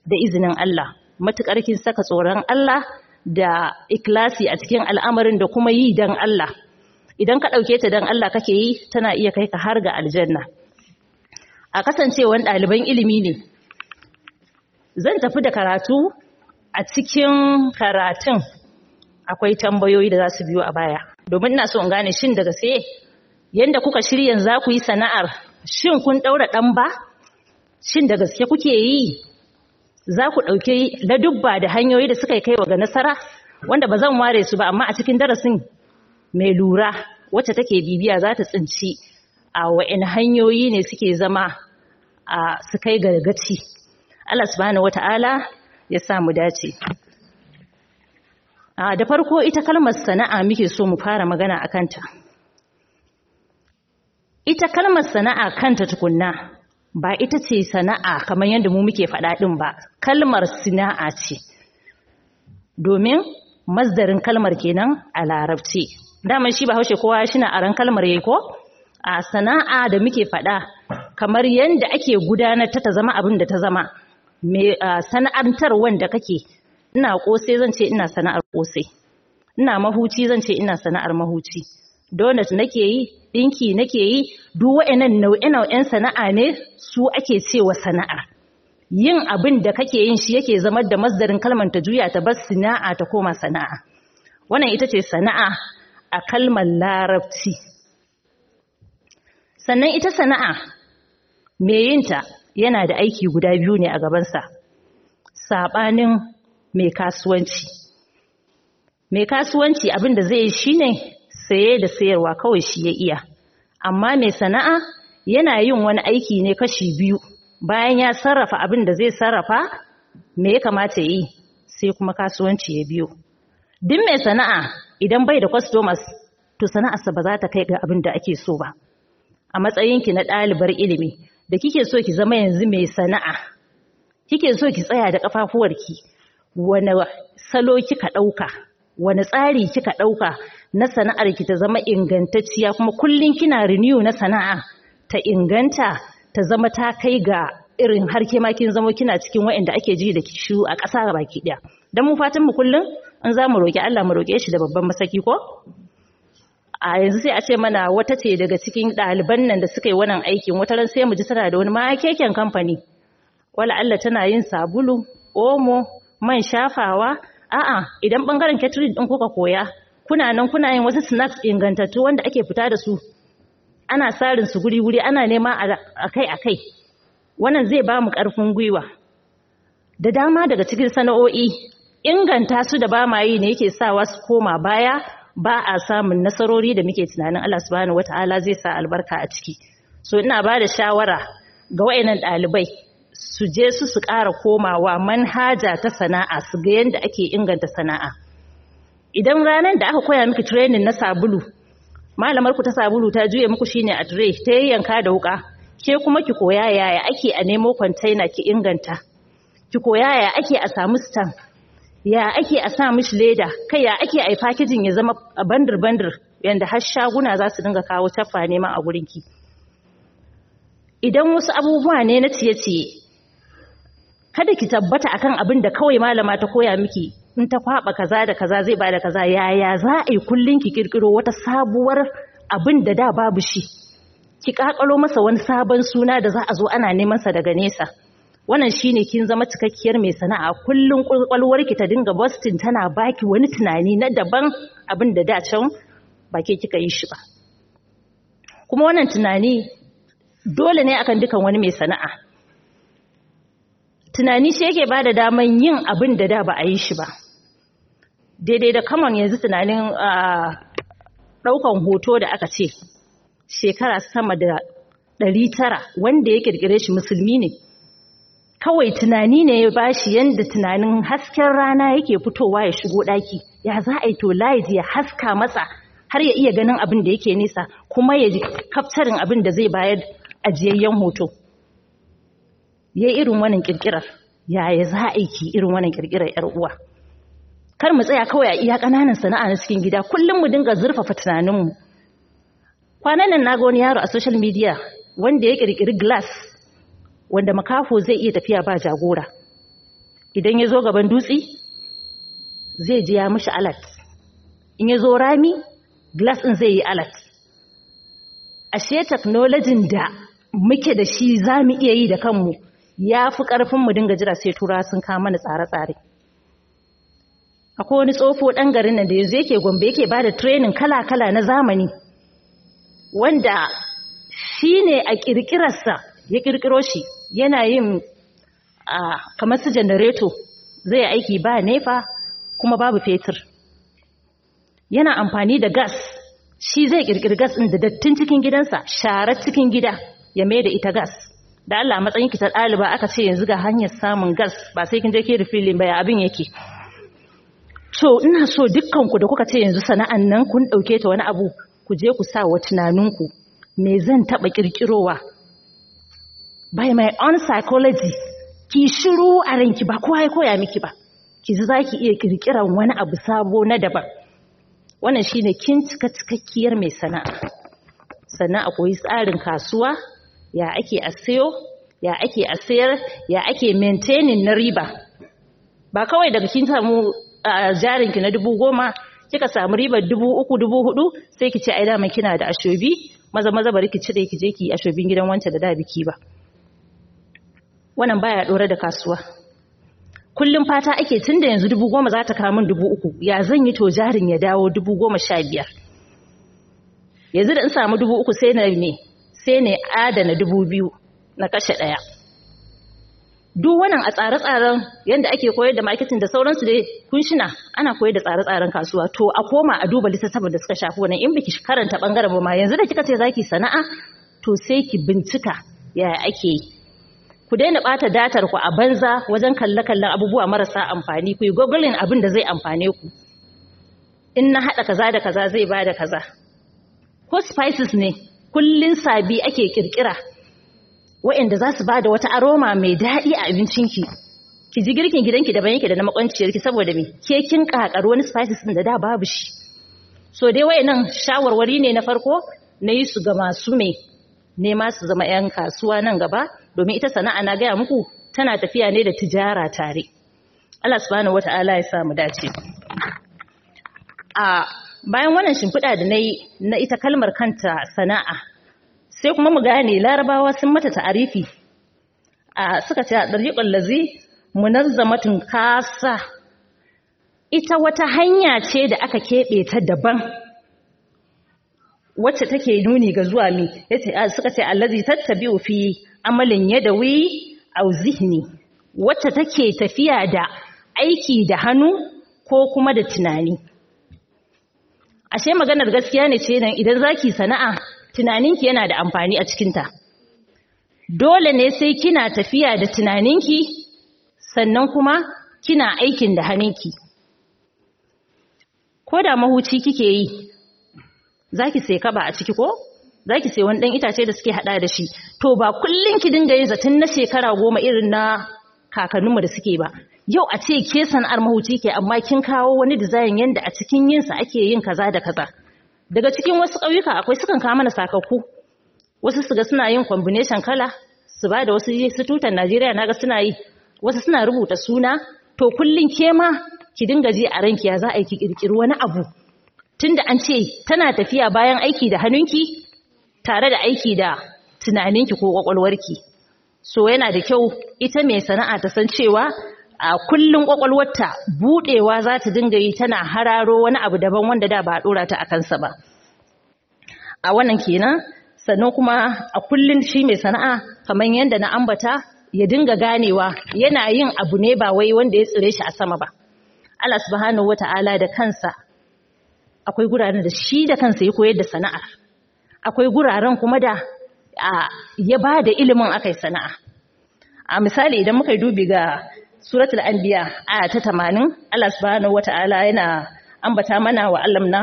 da izinin Allah matukar kin saka tsoron Allah da ikhlasi a cikin al'amarin da kuma yi dan Allah idan ka ɗauke ta dan Allah kake yi tana iya kai ka har ga aljanna a kasancewan ɗaliban ilimi ne zan tafi da karatu a cikin karatun akwai tambayoyi da za su biyo a baya domin ina so in gane shin daga sai yanda kuka shirya za ku yi sana'ar shin kun ɗaura ɗan ba shin da gaske kuke yi za ku ɗauki ladubba da hanyoyi da suka yi kaiwa ga nasara wanda ba zan ware su ba amma a cikin darasin mai lura wacce take bibiya za ta tsinci a wa'in hanyoyi ne suke zama a su kai ga gaci Allah subhanahu wata'ala ya sa mu dace a da farko ita kalmar sana'a muke so mu fara magana a kanta ita kalmar sana'a kanta tukunna ba ita ce sana'a kamar yadda mu muke faɗa ɗin ba kalmar sana'a ce domin masdarin kalmar kenan a larabci daman shi ba haushe kowa shi na aran kalmar yayi ko a sana'a da muke faɗa kamar yadda ake gudanar ta ta zama abin da ta zama me sana'antar wanda kake ina kosai zan ce ina sana'ar kosai ina mahuci zan ce ina sana'ar mahuci donut nake yi dinki nake yi duk wa'annan nau'e-nau'en sana'a ne su ake cewa sana'a yin abin da kake yin shi yake zama da masdarin kalmar ta juya ta bar sana'a ta koma sana'a wannan ita ce sana'a a kalmar larabci sannan ita sana'a me yinta yana da aiki guda biyu ne a gabansa saɓanin mai kasuwanci mai kasuwanci abin da zai yi shine saye da sayarwa kawai shi ya iya amma mai sana'a yana yin wani aiki ne kashi biyu bayan ya sarrafa abin da zai sarrafa me ya kamata yi sai kuma kasuwanci ya biyo duk mai sana'a idan bai da customers to sana'arsa ba za ta kai ga abin da ake so ba a matsayinki na ɗalibar ilimi da kike so ki zama yanzu mai sana'a kike so ki tsaya da ƙafafuwarki wane salo kika ɗauka wane tsari kika ɗauka na sana'ar ki ta zama ingantacciya kuma kullum kina renew na sana'a ta inganta ta zama ta kai ga irin har ke ma kin zama kina cikin waɗanda ake ji da kishu a ƙasa baki ɗaya dan mu fatan mu kullum in za mu roƙi Allah mu roƙe shi da babban masaki ko a yanzu sai a ce mana wata ce daga cikin ɗaliban nan da suka yi wannan aikin wata ran sai mu ji tana da wani makeken kamfani wala Allah tana yin sabulu omo man shafawa a'a idan bangaren catering din kuka koya kuna nan kuna yin wasu snacks ingantattu wanda ake fita da su ana sarin su guri guri ana nema akai akai wannan zai ba mu karfin gwiwa da dama daga cikin sana'o'i inganta su da ba ma yi ne yake sawa su koma baya ba a samun nasarori da muke tunanin Allah subhanahu wataala zai sa albarka a ciki so ina ba da shawara ga wayannan ɗalibai su je su su ƙara komawa manhaja ta sana'a su ga yadda ake inganta sana'a idan ranar da aka koya miki training na sabulu malamar ku ta sabulu ta juye muku shine a tray ta yayyanka da wuka ke kuma ki koya yaya ake a nemo container ki inganta ki koya yaya ake a samu stand ya ake a sa mishi leda kai ya ake a packaging ya zama bandir bandir yanda har shaguna za su dinga kawo taffa neman a gurinki idan wasu abubuwa ne na ciye-ciye kada ki tabbata akan abin da kawai malama ta koya miki in ta kwaba kaza da kaza zai bada kaza yaya za a yi kullun ki kirkiro wata sabuwar abin da da babu shi ki kakalo masa wani sabon suna da za a zo ana neman sa daga nesa wannan shine kin zama cikakkiyar mai sana'a kullun kwalwar ki ta dinga Boston tana baki wani tunani na daban abin da da can ba ke kika yi shi ba kuma wannan tunani dole ne akan dukan wani mai sana'a tunani shi yake bada daman yin abin da da ba a yi shi ba daidai da kaman yanzu tunanin ɗaukan hoto da aka ce shekara sama da ɗari tara wanda ya ƙirƙire shi musulmi ne kawai tunani ne ya bashi yadda tunanin hasken rana yake fitowa ya shigo ɗaki ya za a yi to light ya haska matsa har ya iya ganin abin da yake nisa kuma ya ji kaftarin abin da zai bayar ajiyayyen hoto ya irin wannan kirkirar yaya za a yi irin wannan kirkirar yar uwa kar mu tsaya kawai a iya ƙananan sana'a na cikin gida kullum mu dinga zurfafa tunaninmu kwanan nan na ga wani yaro a social media wanda ya kirkiri glass wanda makafo zai iya tafiya ba jagora idan ya zo gaban dutse zai ji ya mishi alat in ya zo rami glass ɗin zai yi alat ashe teknolojin da muke da shi za mu iya yi da kanmu ya fi ƙarfin mu dinga jira sai tura sun kama mana tsare-tsare akwai wani tsofo ɗan garin nan da yanzu yake gombe yake ba da training kala-kala na zamani wanda shi ne a ƙirƙirarsa ya ƙirƙiro shi yana yin kamar su janareto zai aiki ba nefa kuma babu fetur yana amfani da gas shi zai ƙirƙiri gas ɗin da dattin cikin gidansa sharar cikin gida ya mai da ita gas da Allah matsayin ki ta ɗaliba aka ce yanzu ga hanyar samun gas ba sai kin je ki refilling ba ya abin yake to ina so dukkan ku da kuka ce yanzu sana'an nan kun ɗauke ta wani abu ku je ku sa wa tunaninku me zan taɓa ƙirƙirowa by my own psychology ki shiru a ranki ba kowa ya koya miki ba ki ji za ki iya ƙirƙiran wani abu sabo na daban wannan shine kin cika cikakkiyar mai sana'a sannan a koyi tsarin kasuwa ya ake a sayo ya ake a sayar ya ake maintaining na riba ba kawai daga kin samu jarinki na dubu goma kika samu ribar dubu uku dubu hudu sai ki ce ai dama kina da ashobi maza maza bari ki cire ki je ki ashobin gidan wancan da da biki ba wannan baya dore da kasuwa kullum fata ake tunda yanzu dubu goma za ta kawo min dubu uku ya zan yi to jarin ya dawo dubu goma sha biyar yanzu da in samu dubu uku sai na me sai ne adana dubu biyu na kashe ɗaya duk wannan a tsare-tsaren yadda ake koyar da marketing da sauransu dai kunshina ana koyar da tsare-tsaren kasuwa to a koma a duba littattafan da suka shafi wannan in biki karanta bangaren ba ma yanzu da kika ce zaki sana'a to sai ki bincika yaya ake yi ku daina bata datar ku a banza wajen kalle-kallen abubuwa marasa amfani ku yi googling abin da zai amfane ku in na haɗa kaza da kaza zai bada kaza ko spices ne kullun sabi ake kirkira waɗanda za su ba da wata aroma mai daɗi a abincinki ki ji girkin gidanki daban yake da na makwanciyarki saboda me ke kin kakar wani spices din da da babu shi so dai wayannan shawarwari ne na farko na yi su ga masu me nema su zama yan kasuwa nan gaba domin ita sana'a na gaya muku tana tafiya ne da tijara tare Allah subhanahu wata'ala ya sa mu dace a bayan wannan shimfiɗa da na yi na ita kalmar kanta sana'a sai kuma mu gane larabawa sun mata ta'arifi a suka ce a ɗariƙon lazi munazzamatun kasa ita wata hanya ce da aka keɓe ta daban wacce take nuni ga zuwa mi suka ce allazi tattabi'u fi amalin yadawi aw zihni wacce take tafiya da aiki da hannu ko kuma da tunani ashe maganar gaskiya ne ce nan idan zaki sana'a tunaninki yana da amfani a cikinta dole ne sai kina tafiya da tunaninki sannan kuma kina aikin da hannunki ko da mahuci kike yi zaki sai kaba a ciki ko zaki sai wani dan itace da suke hada da shi to ba kullun ki dinga yin zatin na shekara goma irin na kakanninmu da suke ba yau a ce ke sana'ar mahuci ke amma kin kawo wani design yanda a cikin yinsa ake yin kaza da kaza daga cikin wasu ƙauyuka akwai sukan kawo mana sakakku wasu su ga suna yin combination kala su ba da wasu su tutan Najeriya naga suna yi wasu suna rubuta suna to kullun ke ma ki dinga ji a ranki ya za a yi ki kirkiri wani abu tunda an ce tana tafiya bayan aiki da hannunki tare da aiki da tunaninki ko kwakwalwarki so yana da kyau ita mai sana'a ta san cewa a kullun kwakwalwarta budewa za ta dinga yi tana hararo wani abu daban wanda da ba a dora ta a kansa ba a wannan kenan sannan kuma a kullun shi mai sana'a kamar yadda na ambata ya dinga ganewa yana yin abu ne ba wai wanda ya tsire shi a sama ba Allah subhanahu wata'ala da kansa akwai guraren da shi da kansa ya koyar da sana'ar akwai guraren kuma da ya ba da ilimin akai sana'a a misali idan muka yi dubi ga suratul anbiya aya ta 80 Allah subhanahu wata'ala yana ambata mana wa allamna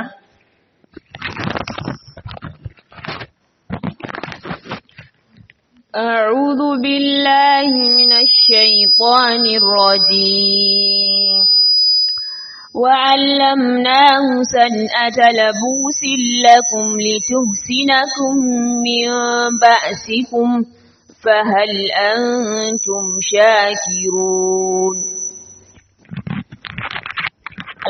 أعوذ بالله من الشيطان الرجيم وعلمناه سنأة لبوس لكم لتحسنكم من بأسكم فهل أنتم شاكرون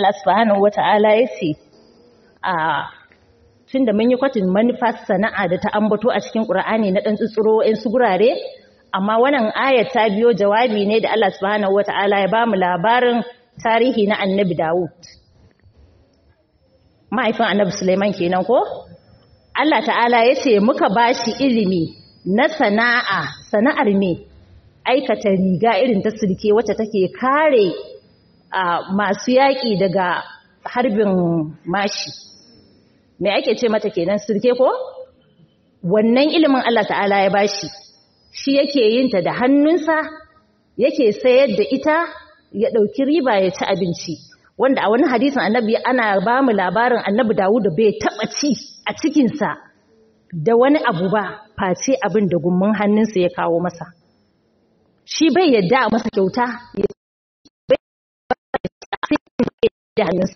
Allah subhanahu wata'ala ya ce a tun da mun yi kwatin manufar sana'a da ta ambato a cikin ƙur'ani na ɗan tsutsuro in su gurare amma wannan ayat ta biyo jawabi ne da Allah subhanahu wata'ala ya bamu labarin tarihi na annabi Dawud mahaifin annabi Suleiman kenan ko Allah ta'ala ya ce muka bashi ilimi na sana'a sana'ar me aikata riga irin ta sulke wacce take kare masu yaƙi daga harbin mashi me ake ce mata kenan sulke ko wannan ilimin Allah ta'ala ya bashi shi yake yin ta da hannunsa yake sayar da ita ya ɗauki riba ya ci abinci wanda a wani hadisin annabi ana ba mu labarin annabi Dawud bai taɓa ci a cikinsa da wani abu ba face abin da gummin hannunsa ya kawo masa shi bai yadda a masa kyauta ya da hannunsa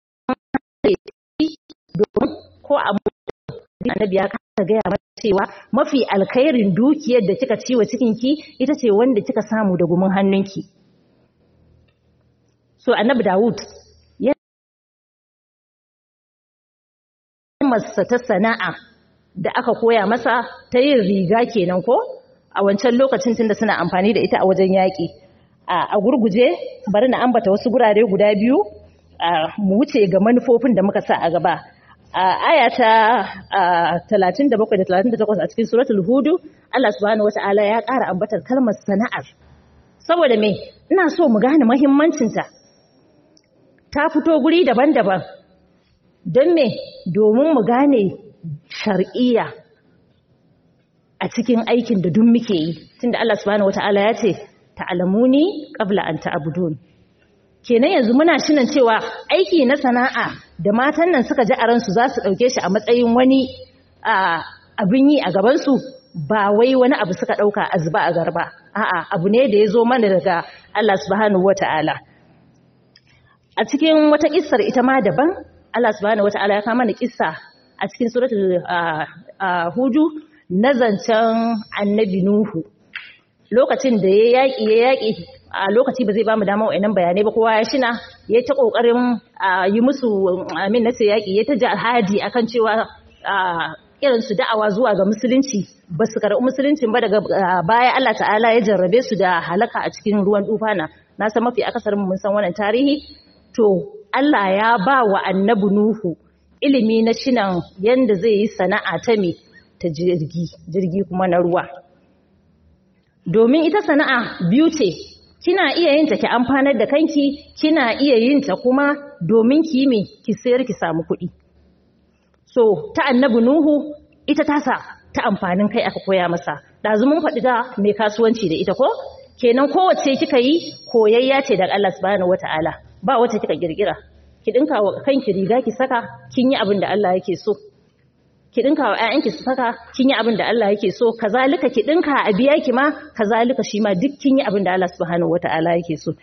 domin ko a annabi ya kasa gaya mata cewa mafi alkhairin dukiyar da kika ci wa cikinki ita ce wanda kika samu da gumin hannunki so annabi Dawud ya masa ta sana'a da aka koya masa ta yin riga kenan ko a wancan lokacin tunda suna amfani da ita a wajen yaƙi a gurguje bari na ambata wasu gurare guda biyu mu wuce ga manufofin da muka sa a gaba a aya ta 37 da 38 a cikin suratul hudu Allah subhanahu wata'ala ya ƙara ambatar kalmar sana'ar saboda me ina so mu gane muhimmancinta ta fito guri daban-daban don me domin mu gane shar'iyya a cikin aikin da duk muke yi tunda Allah subhanahu wata'ala ya ce ta'lamuni qabla an ta'budun kenan yanzu muna shinan cewa aiki na sana'a da matan nan suka ji a ransu za su ɗauke shi a matsayin wani abin yi a gabansu ba wai wani abu suka ɗauka a zuba a garba a'a abu ne da ya zo mana daga Allah subhanahu wata'ala a cikin wata kissar ita ma daban Allah subhanahu wata'ala ya kama mana kissa a cikin suratul hudu na zancen annabi nuhu lokacin da ya yaƙi ya yaƙi a lokaci ba zai ba mu dama wa'annan bayanai ba kowa ya shina ya ta kokarin yi musu amin na sai yaki ya ta jihadi akan cewa irin su da'awa zuwa ga musulunci ba su karɓi musuluncin ba daga baya Allah ta'ala ya jarrabe su da halaka a cikin ruwan dufana na san mafi akasarin mun san wannan tarihi to Allah ya ba wa annabi Nuhu ilimi na shinan yanda zai yi sana'a ta me ta jirgi jirgi kuma na ruwa domin ita sana'a biyu ce kina iya yin ta ki amfanar da kanki kina iya yin ta kuma domin ki me ki sayar ki samu kuɗi so ta annabi nuhu ita tasa ta amfanin kai aka koya masa ɗazu mun faɗi da mai kasuwanci da ita ko kenan kowace kika yi koyayya ce daga Allah subhanahu wata'ala ba wacce kika girgira ki dinka wa kanki riga ki saka kin yi abin da Allah yake so ki dinka wa ƴaƴanki su saka kin yi abin da Allah yake so kazalika ki dinka a biya ki ma kazalika shi ma duk kin yi abin da Allah subhanahu wata'ala yake so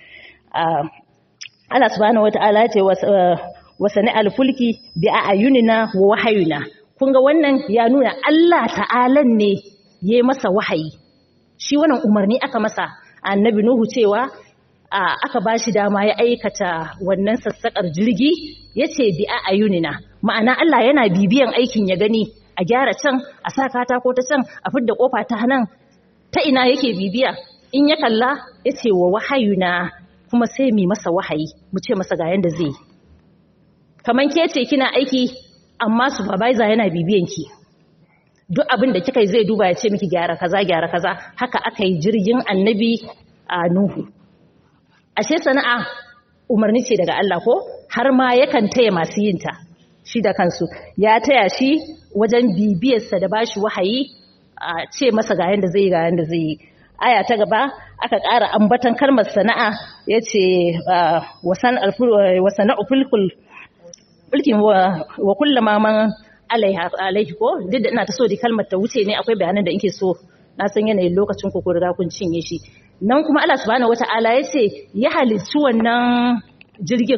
Allah subhanahu wata'ala ya ce wa sani'al fulki bi ayunina wa wahayuna kun ga wannan ya nuna Allah ta'alan ne yayi masa wahayi shi wannan umarni aka masa annabi Nuhu cewa aka ba shi dama ya aikata wannan sassaƙar jirgi ya ce bi a ayunina ma'ana Allah yana bibiyan aikin ya gani a gyara can a sa katako ta can a fidda kofa ta nan ta ina yake bibiya in ya kalla ya ce wa wahayuna kuma sai mi masa wahayi mu ce masa ga yanda zai kamar ke ce kina aiki amma supervisor yana bibiyan ki duk abin da kika yi zai duba ya ce miki gyara kaza gyara kaza haka aka yi jirgin annabi a Nuhu ashe sana'a umarni ce daga Allah ko har ma yakan taya masu yin ta shi da kansu ya taya shi wajen bibiyarsa da bashi wahayi a ce masa ga yanda zai ga yanda zai aya ta gaba aka ƙara ambatan kalmar sana'a yace wasan wasana'u fulkul fulkin wa kullama man alaiha alaihi ko duk da ina ta so di kalmar ta wuce ne akwai bayanan da inke so na san yanayin lokacin ku riga kun cinye shi nan kuma Allah subhanahu wata'ala ya ce ya halicci wannan jirgin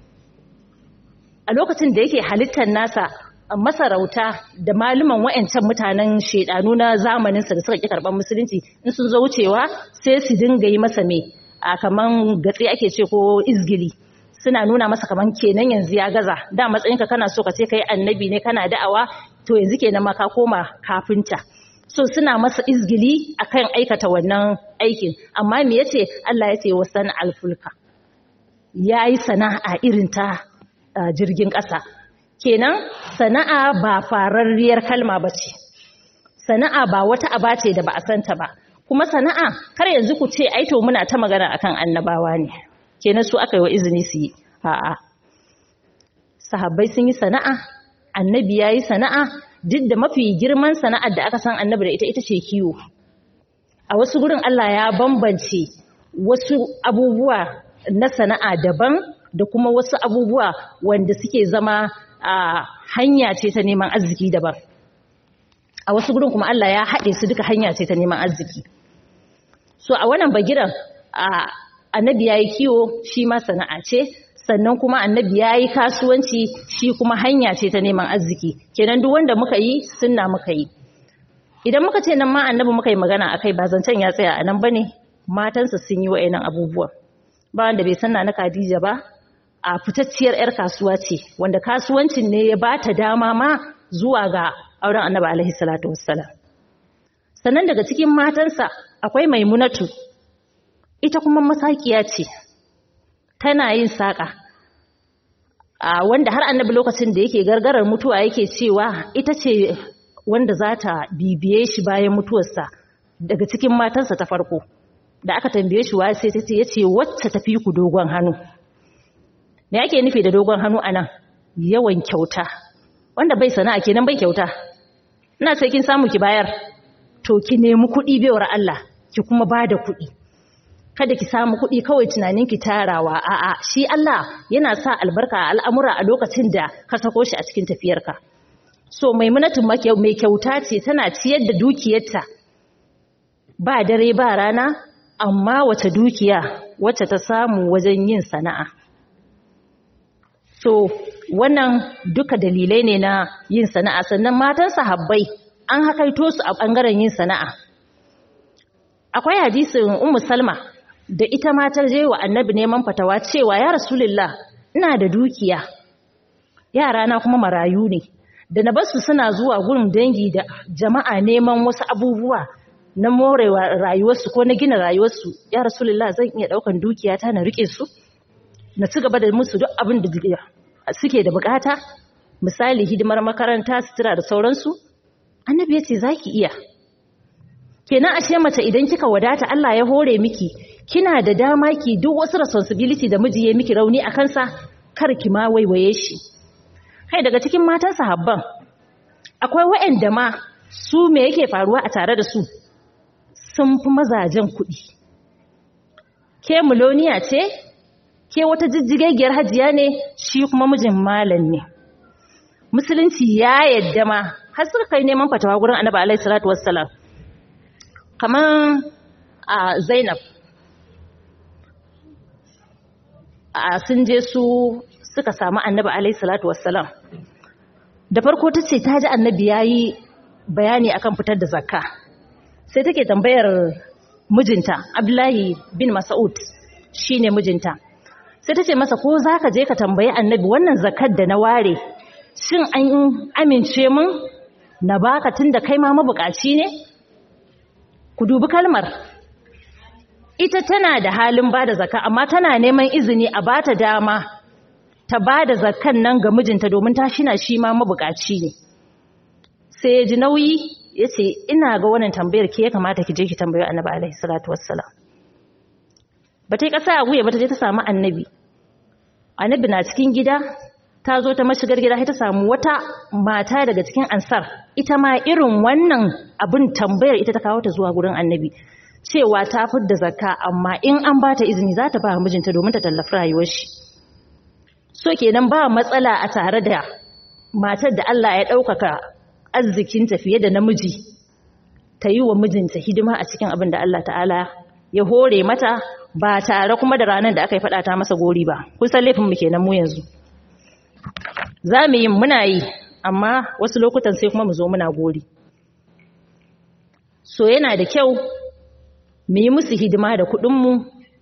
a lokacin da yake halittar nasa masarauta da maluman wa'ancan mutanen shedanu na zamaninsa da suka ƙi karɓar musulunci in sun zo wucewa sai su dinga yi masa me a kaman gatsi ake ce ko izgili suna nuna masa kaman kenan yanzu ya gaza da matsayinka kana so ka ce kai annabi ne kana da'awa to yanzu kenan ma ka koma kafinta so suna masa izgili akan aikata wannan aikin amma me yace Allah yace wasan alfulka yayi sana'a irin ta jirgin ƙasa kenan sana'a ba fararriyar kalma bace sana'a ba wata aba ce da ba a santa ba kuma sana'a kar yanzu ku ce ai to muna ta magana akan annabawa ne kenan su aka yi wa izini su yi a'a sahabbai sun yi sana'a annabi yayi sana'a duk da mafi girman sana'ar da aka san annabi da ita ita ce kiwo a wasu gurin Allah ya bambance wasu abubuwa na sana'a daban da kuma wasu abubuwa wanda suke zama a hanya ce ta neman arziki daban a wasu gurin kuma Allah ya haɗe su duka hanya ce ta neman arziki so a wannan bagiran annabi ya yi kiwo shi ma sana'a ce sannan kuma annabi ya yi kasuwanci shi kuma hanya ce ta neman arziki kenan duk wanda muka yi sunna muka yi idan muka ce nan ma annabi muka yi magana akai ba zancen ya tsaya a nan bane matansa sun yi wa'annan abubuwa ba wanda bai sanna na Khadija ba a fitacciyar yar kasuwa ce wanda kasuwancin ne ya bata dama ma zuwa ga auren annabi alaihi salatu wassalam sannan daga cikin matansa akwai maimunatu ita kuma masakiya ce tana yin saƙa a wanda har annabi lokacin da yake gargarar mutuwa yake cewa ita ce wanda za ta bibiye shi bayan mutuwarsa daga cikin matansa ta farko da aka tambaye shi wa sai ta ce ya ce wacce tafi ku dogon hannu me ake nufi da dogon hannu anan yawan kyauta wanda bai sana'a kenan bai kyauta ina sai kin samu ki bayar to ki nemi kuɗi bewar Allah ki kuma bada kuɗi kada ki samu kuɗi kawai tunanin ki tarawa a'a shi Allah yana sa albarka a al'amura a lokacin da ka sako shi a cikin tafiyarka so maimunatu mai kyauta ce tana ciyar da dukiyarta ba dare ba rana amma wace dukiya wacce ta samu wajen yin sana'a so wannan duka dalilai ne na yin sana'a sannan matan sahabbai an hakaito su a ɓangaren yin sana'a akwai hadisin ummu salma da ita matar je wa annabi neman fatawa cewa ya rasulullah ina da dukiya yara na kuma marayu ne da na basu suna zuwa gurin dangi da jama'a neman wasu abubuwa na morewa rayuwarsu ko na gina rayuwarsu ya rasulullah zan iya daukan dukiya ta na rike su na ci gaba da musu duk abin da suke da bukata misali hidimar makaranta sutura da sauransu annabi ya ce zaki iya kenan ashe mace idan kika wadata Allah ya hore miki kina da dama ki duk wasu responsibility da miji ya miki rauni a kansa kar ki ma waiwaye shi kai daga cikin matan sahabban akwai waɗanda ma su me yake faruwa a tare da su sun fi mazajen kuɗi ke muloniya ce ke wata jijjigagiyar hajiya ne shi kuma mijin malam ne musulunci ya yadda ma har suka kai neman fatawa gurin annabi alaihi salatu wassalam kamar a zainab a sun je su suka samu annabi alaihi salatu wassalam da farko ta ce ta ji annabi ya yi bayani akan fitar da zakka sai take tambayar mijinta abdullahi bin mas'ud shine mijinta sai ta ce masa ko za ka je ka tambayi annabi wannan zakkar da na ware shin an amince mun na baka tun da kai ma mabukaci ne ku dubi kalmar ita tana da halin ba da zakka amma tana neman izini a bata dama ta ba da zakkan nan ga mijinta domin ta shina shi ma mabukaci ne sai ya ji nauyi ya ce ina ga wannan tambayar ke ya kamata ki je ki tambayi annabi alaihi salatu wassalam ba ta yi ƙasa a guya ba ta je ta samu annabi annabi na cikin gida ta zo ta mashigar gida ta samu wata mata daga cikin ansar ita ma irin wannan abin tambayar ita ta kawo ta zuwa gurin annabi cewa ta fidda zakka amma in an ba ta izini za ta ba mijinta domin ta tallafi rayuwar shi so kenan ba matsala a tare da matar da Allah ya ɗaukaka arzikinta fiye da namiji ta yi wa mijinta hidima a cikin abin da Allah ta'ala ya hore mata ba tare kuma da ranar da aka yi faɗa ta masa gori ba kusan laifin mu kenan mu yanzu za mu yi muna yi amma wasu lokutan sai kuma mu zo muna gori so yana da kyau mu yi musu hidima da kuɗinmu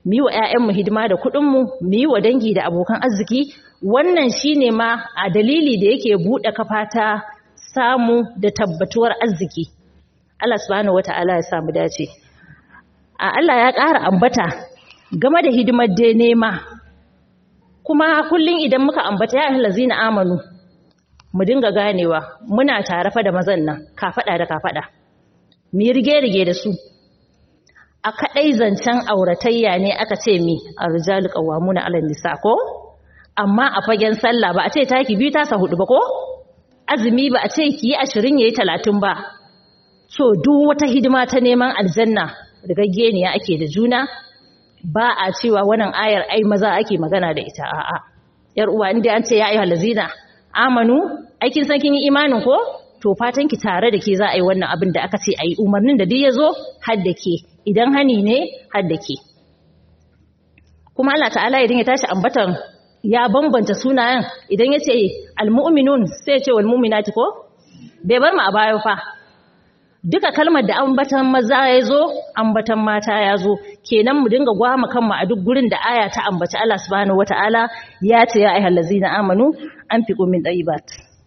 mu yi wa 'ya'yanmu hidima da kuɗinmu mu yi wa dangi da abokan arziki wannan shine ma a dalili da yake buɗe kafa ta samu da tabbatuwar arziki Allah subhanahu wata'ala ya samu dace a Allah ya ƙara ambata game da hidimar dai nema kuma kullum idan muka ambata ya lazina amanu mu dinga ganewa muna tare fa da mazan nan kafada da kafada mu rige-rige da su a kadai zancen auratayya ne aka ce mi arjalu qawwamuna 'ala nisa ko amma a fagen sallah ba a ce taki biyu ta sa hudu ba ko azumi ba a ce ki yi 20 yayi 30 ba so duk wata hidima ta neman aljanna rigaggeniya ake da juna ba a cewa wannan ayar ai maza ake magana da ita a'a yar uwa inda an ce ya ayyuhal ladzina amanu aikin san kin yi imanin ko to fatan ki tare da ke za a yi wannan abin da aka ce ayi umarnin da duk yazo har da ke idan hani ne har da ke kuma Allah ta'ala idan ya tashi ambatan ya bambanta sunayen idan ya ce almu'minun sai ya ce wal mu'minati ko bai bar mu a baya fa duka kalmar da ambatan maza ya zo ambatan mata ya zo kenan mu dinga gwama kanmu a duk gurin da aya ta ambaci Allah subhanahu wataala ya ce ya ayyuhal ladzina amanu anfiqu min tayyibat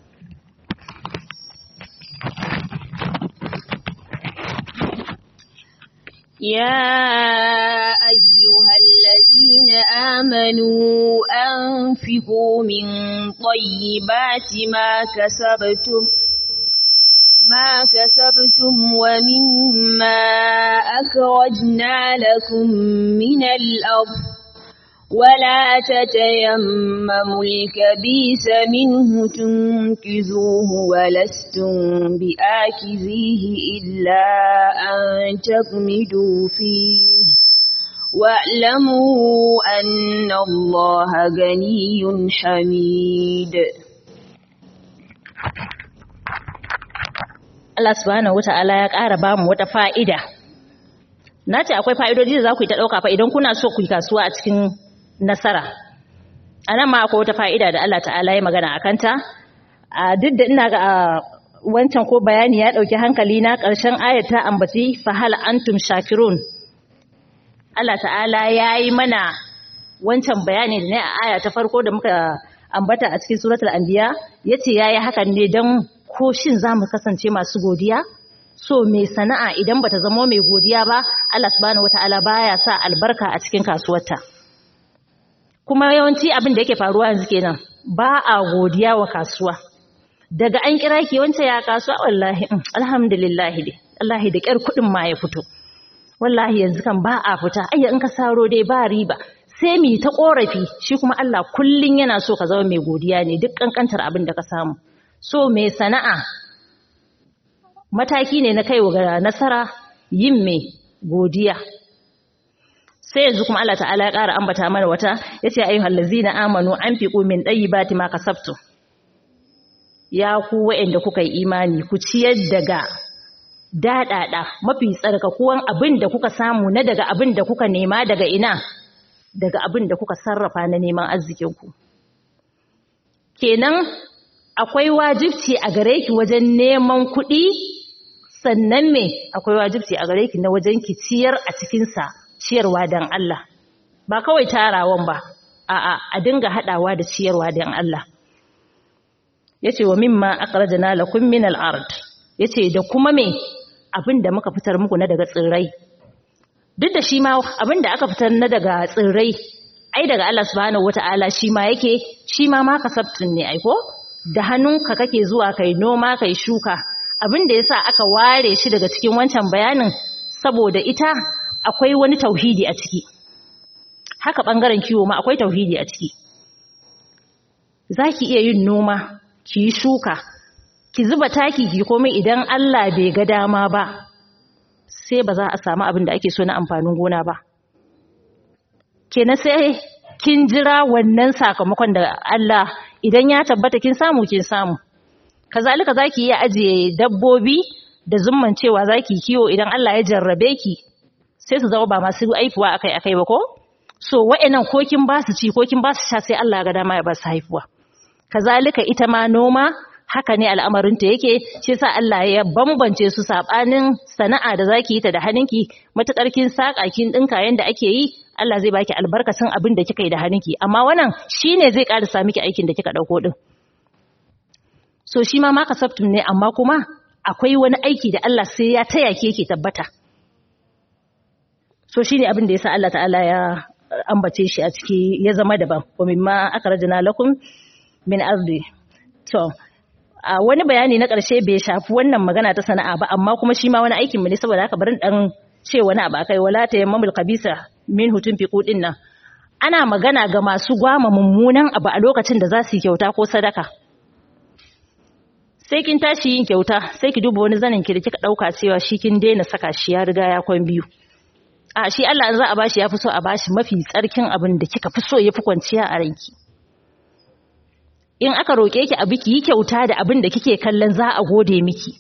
يا أيها الذين آمنوا أنفقوا من طيبات ما كسبتم ما كسبتم ومما أخرجنا لكم من الأرض ولا تتيمموا الكبيس منه تنكزوه ولستم بآكذيه إلا أن تغمدوا فيه واعلموا أن الله غني حميد Allah subhanahu wata'ala ya ƙara ba mu wata fa'ida. Na ce akwai fa'idoji da za ku yi ta ɗauka fa idan kuna so ku yi kasuwa a cikin nasara. A nan ma akwai wata fa'ida da Allah ta'ala ya magana a kanta. A duk da ina ga wancan ko bayani ya ɗauki hankali na ƙarshen ayat ta ambaci fahal antum shakirun. Allah ta'ala ya yi mana wancan bayani da ne a aya ta farko da muka ambata a cikin suratul anbiya yace yayi hakan ne don ko shin za mu kasance masu godiya so mai sana'a idan bata zama mai godiya ba Allah subhanahu wataala baya sa albarka a cikin kasuwarta kuma yawanci abin da yake faruwa yanzu kenan ba a godiya wa kasuwa daga an kira ki wance ya kasuwa wallahi alhamdulillah dai wallahi da kyar kudin ma ya fito wallahi yanzu kan ba a fita ayya in ka saro dai ba riba sai mu ta korafi shi kuma Allah kullun yana so ka zama mai godiya ne duk kankantar abin da ka samu so mai sana'a mataki ne na kaiwa ga nasara yin mai godiya sai yanzu kuma Allah ta'ala ya ƙara ambata mana wata yace ayyuhal ladzina amanu anfiqu min tayyibati ma kasabtum ya ku wa'anda kuka yi imani ku ciyar daga dadada mafi tsarkakuwan abin da kuka samu na daga abin da kuka nema daga ina daga abin da kuka sarrafa na neman arzikinku kenan akwai wajibci a gare ki wajen neman kuɗi sannan me akwai wajibci a gare ki na wajen ki ciyar a cikinsa ciyarwa don Allah ba kawai tarawan ba a'a a dinga haɗawa da ciyarwa don Allah yace wa mimma akhrajna lakum min al-ard yace da kuma me abin da muka fitar muku na daga tsirrai duk da shi ma abin da aka fitar na daga tsirrai ai daga Allah subhanahu wata'ala shi ma yake shi ma ma kasabtun ne ai ko da hannunka kake zuwa kai noma kai shuka abin da yasa aka ware shi daga cikin wancan bayanin saboda ita akwai wani tauhidi a ciki haka bangaren kiwo ma akwai tauhidi a ciki zaki iya yin noma ki yi shuka ki zuba taki ki komai idan Allah bai ga dama ba sai ba za a samu abin da ake so na amfanin gona ba kenan sai kin jira wannan sakamakon da Allah idan ya tabbata kin samu kin samu kazalika zaki iya ajiye dabbobi da zumman cewa zaki kiwo idan Allah ya jarrabe ki sai su zama ba masu aifuwa akai akai ba ko so wa'annan ko kin ba su ci ko kin ba su sha sai Allah ya ga dama ya ba su haifuwa kazalika ita ma noma haka ne al'amarinta yake shi sa Allah ya bambance su sabanin sana'a da zaki yi ta da hannunki matukar kin saka kin dinka yanda ake yi Allah zai baki albarkacin abin da kika yi da hannunki amma wannan shine zai karasa miki aikin da kika dauko din so shi ma ma kasabtum ne amma kuma akwai wani aiki da Allah sai ya taya ki yake tabbata so shine abin da yasa Allah ta'ala ya ambace shi a ciki ya zama daban wa mimma akhrajna lakum min ardi to a wani bayani na ƙarshe bai shafi wannan magana ta sana'a ba amma kuma shi ma wani aikin mu ne saboda haka bari dan ce wani abu akai wala ta yammamul khabisa min hutun fi kudin nan ana magana ga masu gwama mummunan abu a lokacin da za su yi kyauta ko sadaka sai kin tashi yin kyauta sai ki duba wani zanin ki da kika dauka cewa shi kin daina saka shi ya riga ya kwan biyu a shi Allah in za a bashi ya fi so a bashi mafi tsarkin abin da kika fi so ya fi kwanciya a ranki in aka roƙe ki abu ki yi kyauta da abin da kike kallon za a gode miki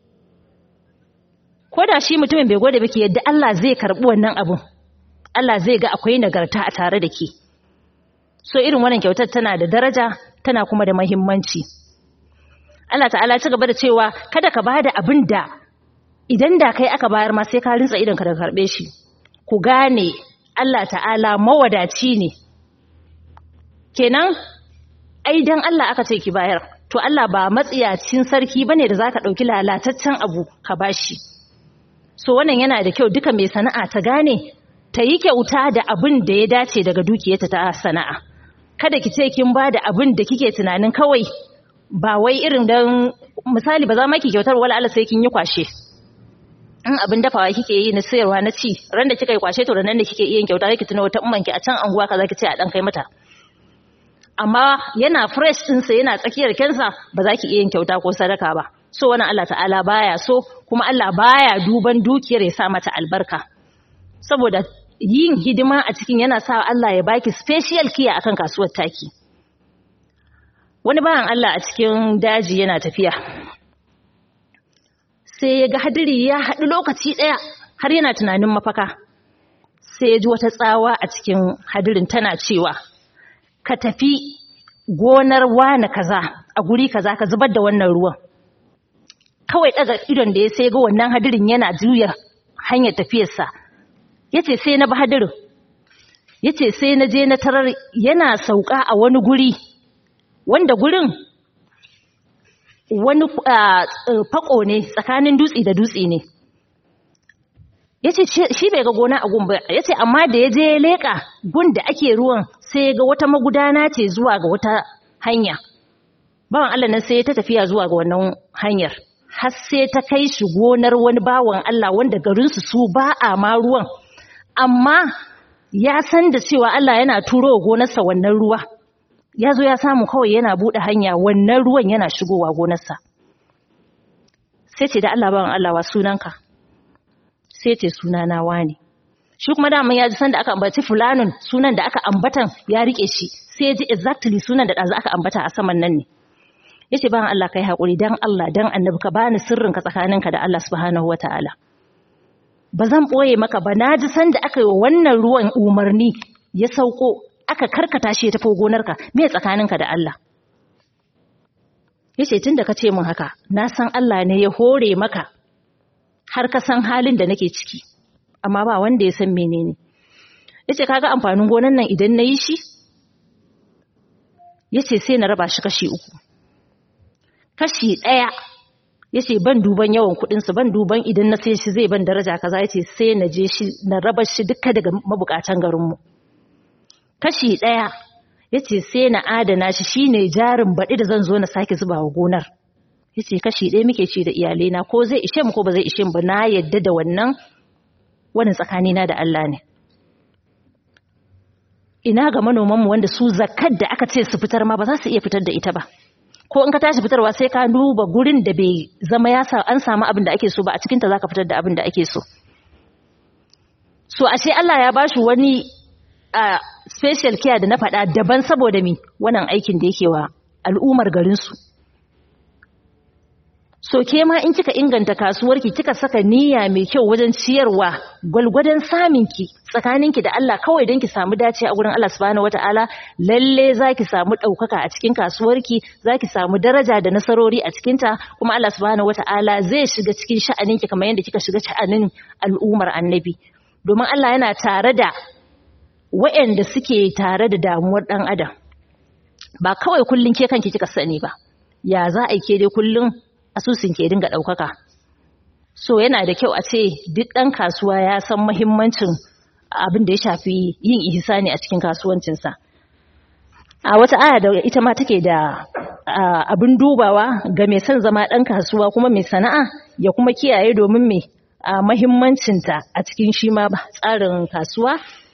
ko da shi mutumin bai gode miki yadda Allah zai karɓi wannan abun Allah zai ga akwai nagarta a tare da ke so irin wannan kyautar tana da daraja tana kuma da muhimmanci Allah ta'ala ci gaba da cewa kada ka bada abin da idan da kai aka bayar ma sai ka rinsa idan ka da karɓe shi ku gane Allah ta'ala mawadaci ne kenan ai dan Allah aka ce ki bayar to Allah ba matsiyacin sarki bane da zaka dauki lalataccen abu ka bashi so wannan yana da kyau duka mai sana'a ta gane ta yi kyauta da abin da ya dace daga dukiyarta ta sana'a kada ki ce kin ba da abin da kike tunanin kawai ba wai irin dan misali ba za ma ki kyautar wala Allah sai kin yi kwashe in abin dafawa kike yi na sayarwa na ci ran da kika yi kwashe to nan da kike iya kyauta kike tuna wata umman ki a can anguwa kaza ki ce a dan kai mata amma yana fresh ɗinsa yana tsakiyar kensa ba za ki iya yin kyauta ko sadaka ba so wannan Allah ta'ala baya so kuma Allah baya duban dukiyar ya sa mata albarka saboda yin hidima a cikin yana sa Allah ya baki special kiya akan kasuwar taki wani bayan Allah a cikin daji yana tafiya sai ya ga hadiri ya haɗu lokaci ɗaya har yana tunanin mafaka sai ya ji wata tsawa a cikin hadirin tana cewa ka tafi gonar wane kaza a guri kaza ka zubar da wannan ruwan kawai daga idon da ya sai ga wannan hadirin yana juya hanyar tafiyarsa yace sai na bi hadirin yace sai na je na tarar yana sauka a wani guri wanda gurin wani fako ne tsakanin dutse da dutse ne yace shi bai ga gona a gun ba yace amma da ya je ya leka gun da ake ruwan sai ya ga wata magudana ce zuwa ga wata hanya bawan Allah nan sai ta tafiya zuwa ga wannan hanyar har sai ta kai shi gonar wani bawan Allah wanda garin su su ba a ma ruwan amma ya san da cewa Allah yana turo gonarsa wannan ruwa ya zo ya samu kawai yana buɗe hanya wannan ruwan yana shigowa gonarsa sai ce da Allah bawan Allah wa sunanka sai ce sunana wane shi kuma daman ya ji sanda aka ambaci fulanin sunan da aka ambatan ya rike shi sai ya ji exactly sunan da ɗazu aka ambata a saman nan ne ya ce bayan Allah kai haƙuri don Allah don annabi ka bani sirrin ka tsakaninka da Allah subhanahu wa ta'ala ba zan ɓoye maka ba na ji sanda aka yi wa wannan ruwan umarni ya sauko aka karkata shi ya tafi gonarka me tsakaninka da Allah ya ce tun da ka ce min haka na san Allah ne ya hore maka har ka san halin da nake ciki amma ba wanda ya san menene yace kaga amfanin gonan nan idan nayi shi yace sai na raba shi kashi uku kashi daya yace ban duban yawan kudin su ban duban idan na sai shi zai ban daraja kaza yace sai na je shi na raba shi duka daga mabukatan garin mu kashi daya yace sai na adana shi shine jarin baɗi da zan zo na sake zubawa gonar ya ce kashi ɗaya muke ci da iyalena ko zai ishe mu ko ba zai ishe mu ba na yadda da wannan wani tsakanina da Allah ne ina ga manomanmu wanda su zakar da aka ce su fitar ma ba za su iya fitar da ita ba ko in ka tashi fitarwa sai ka duba gurin da bai zama ya sa an samu abin da ake so ba a cikinta za ka fitar da abin da ake so so ashe Allah ya ba shi wani a special care da na faɗa daban saboda mi wannan aikin da yake wa al'ummar garinsu so ke ma in kika inganta kasuwarki kika saka niyya mai kyau wajen ciyarwa gwalgwadon saminki tsakaninki da Allah kawai don ki samu dace a gurin Allah subhanahu wataala lalle zaki samu ɗaukaka a cikin kasuwarki zaki samu daraja da nasarori a cikinta kuma Allah subhanahu wataala zai shiga cikin sha'aninki kamar yadda kika shiga sha'anin al'ummar annabi domin Allah yana tare da waɗanda suke tare da damuwar ɗan adam ba kawai kullum ke kanki kika sani ba ya za a ke dai kullum asusun ke dinga ɗaukaka so yana da kyau a ce duk ɗan kasuwa ya san mahimmancin abin da ya shafi yin ihsani a cikin kasuwancinsa a wata aya da ita ma take da abin dubawa ga mai son zama ɗan kasuwa kuma mai sana'a ya kuma kiyaye domin mai mahimmancinta a cikin shi ma tsarin kasuwa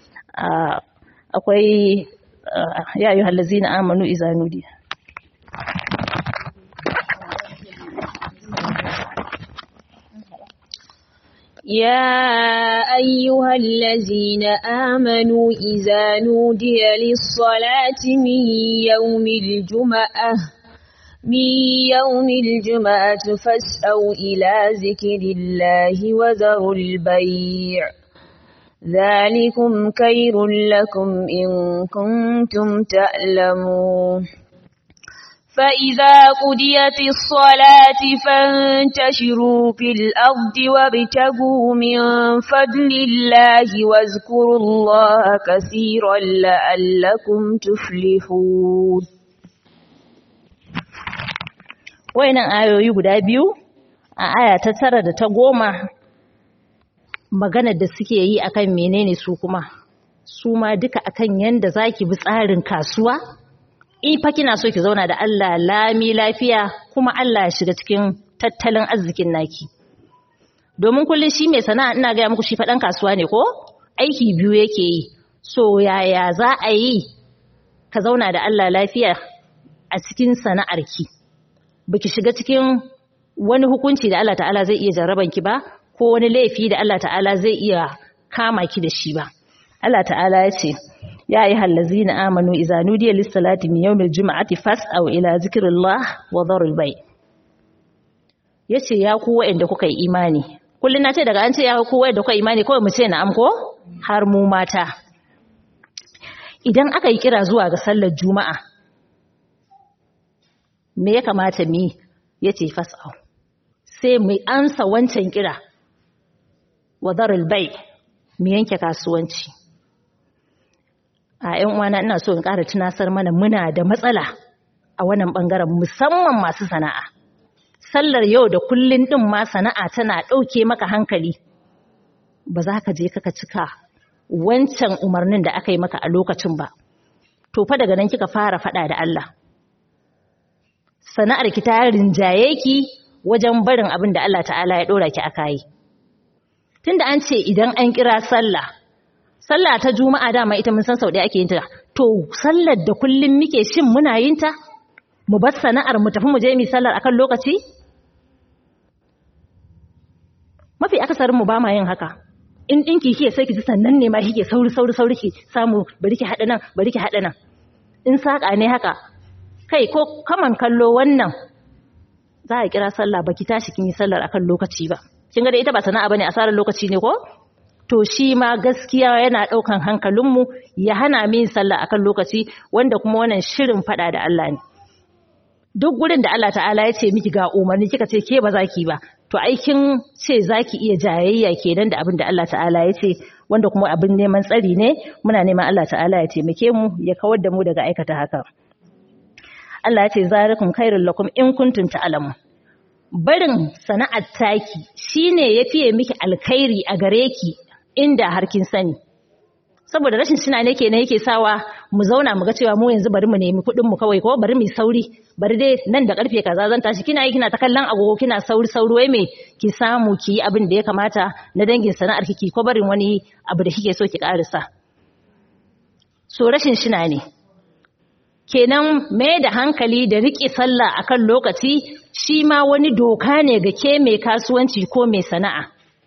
akwai ya yi hallazi na amanu izanudi يا أيها الذين آمنوا إذا نودي للصلاة من يوم الجمعة من يوم الجمعة فاسأوا إلى ذكر الله وذروا البيع ذلكم خير لكم إن كنتم تعلمون فإذا قضيت الصلاة فانتشروا في الأرض وابتغوا من فضل الله واذكروا الله كثيرا لعلكم تفلحون wayannan ayoyi guda biyu a aya ta tara da ta goma maganar da suke yi akan menene su kuma su ma duka akan yanda zaki bi tsarin kasuwa in fa kina so ki zauna da Allah lami lafiya kuma Allah ya shiga cikin tattalin arzikin naki domin kullum shi mai sana'a ina gaya muku shi faɗan kasuwa ne ko aiki biyu yake yi so yaya za a yi ka zauna da Allah lafiya a cikin sana'arki baki shiga cikin wani hukunci da Allah ta'ala zai iya jarraban ki ba ko wani laifi da Allah ta'ala zai iya kama ki da shi ba Allah ta'ala ya ce يا أيها الذين آمنوا إذا نودي للصلاة من يوم الجمعة فاسعوا إلى ذكر الله وذروا البيع yace ya ku waɗanda kuka yi imani kullun na ce daga an ce ya ku waɗanda kuka yi imani kawai mu ce na'am ko har mu mata idan aka yi kira zuwa ga sallar juma'a me ya kamata mu yace fas'au sai mu ansa wancan kira wa darul bai mu yanke kasuwanci a ‘yan uwana ina so in ƙara tunasar mana muna da matsala a wannan ɓangaren musamman masu sana'a. Sallar yau da kullun ɗin ma sana'a tana ɗauke maka hankali, ba za ka je kaka cika wancan umarnin da aka yi maka a lokacin ba. To fa daga nan kika fara faɗa da Allah. Sana'ar ki ta rinjaye ki wajen barin abin da Allah ta'ala ya ɗora ki aka yi. Tunda an ce idan an kira sallah, sallah ta juma'a dama ita mun san sau ɗaya ake yin ta to sallar da kullum muke shin muna yin ta mu bar sana'ar mu tafi mu je mu sallar akan lokaci mafi akasarin mu ba ma yin haka in dinki kike sai ki ji sannan ne ma kike sauri sauri sauri ki samu bari ki hada nan bari ki hada nan in saka ne haka kai ko kaman kallo wannan za a kira sallah baki tashi kin yi sallar akan lokaci ba kin ga da ita ba sana'a bane asarar lokaci ne ko to shi ma gaskiya yana ɗaukan hankalinmu ya hana min sallah akan lokaci wanda kuma wannan shirin faɗa da Allah ne duk gurin da Allah ta'ala ya ce miki ga umarni kika ce ke ba za ki ba to aikin ce za ki iya jayayya kenan da abin da Allah ta'ala ya ce wanda kuma abin neman tsari ne muna neman Allah ta'ala ya taimake mu ya kawar da mu daga aikata haka Allah ya ce zalikum khairul lakum in kuntum ta'lamun barin sana'ar taki shine yafiye miki alkhairi a gare ki inda har kin sani saboda rashin suna ne kenan yake sawa mu zauna mu ga cewa mu yanzu bari mu nemi kuɗin mu kawai ko bari mu sauri bari dai nan da karfe kaza zan tashi kina yi kina ta kallon agogo kina sauri sauri wai me ki samu ki yi abin da ya kamata na dangin sana'ar kiki ko barin wani abu da kike so ki karisa so rashin shina ne kenan mai da hankali da riƙe sallah akan lokaci shi ma wani doka ne ga ke mai kasuwanci ko mai sana'a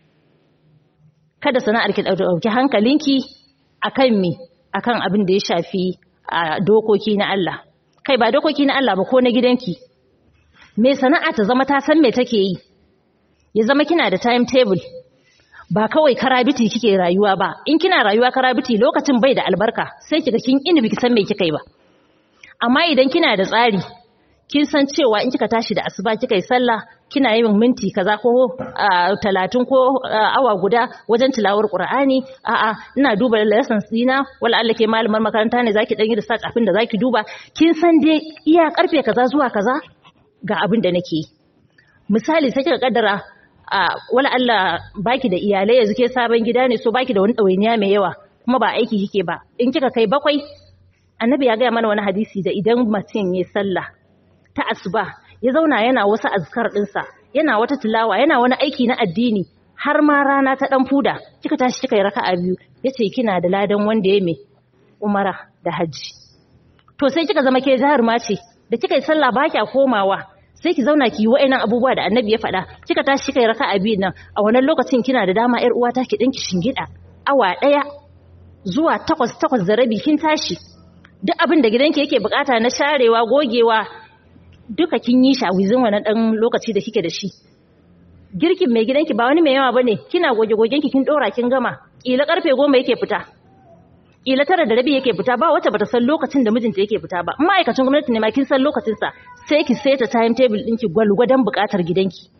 kada sana'ar ki ɗauki hankalinki akan me akan abin da ya shafi a dokoki na Allah kai ba dokoki na Allah ba ko na gidanki mai sana'a ta zama ta san me take yi ya zama kina da timetable ba kawai karabiti kike rayuwa ba in kina rayuwa karabiti lokacin bai da albarka sai kiga kin ini biki san me kika yi ba amma idan kina da tsari kin san cewa in kika tashi da asuba kika yi sallah kina yin minti kaza ko talatin ko awa guda wajen tilawar qur'ani a'a ina duba lessons dina wala Allah ke malamar makaranta ne zaki dan yi research abin da zaki duba kin san dai iya karfe kaza zuwa kaza ga abin da nake yi misali sai kika kaddara wala Allah baki da iyalai yanzu ke sabon gida ne so baki da wani ɗawainiya mai yawa kuma ba aiki kike ba in kika kai bakwai annabi ya gaya mana wani hadisi da idan mutum ya sallah ta asuba ya zauna yana wasu azkar ɗinsa yana wata tilawa yana wani aiki na addini har ma rana ta ɗan fuda kika tashi kika yi raka'a biyu yace kina da ladan wanda ya mai umara da hajji to sai kika zama ke jaruma ce da kika yi sallah ba kya komawa sai ki zauna ki yi wa'annan abubuwa da annabi ya faɗa kika tashi kika yi raka'a biyu nan a wannan lokacin kina da dama ƴar uwata ki ɗinki shingida awa ɗaya zuwa takwas takwas da rabi kin tashi duk abin da gidanki yake bukata na sharewa gogewa duka kin yi shi a wizin wannan ɗan lokaci da kike da shi girkin mai gidanki ba wani mai yawa bane kina goge gogenki kin ɗora kin gama kila karfe goma yake fita kila tara da rabi yake fita ba wacce bata san lokacin da mijinta yake fita ba ma'aikacin gwamnati ne ma kin san lokacin sa sai ki seta time table ɗinki gwalgwadon buƙatar gidanki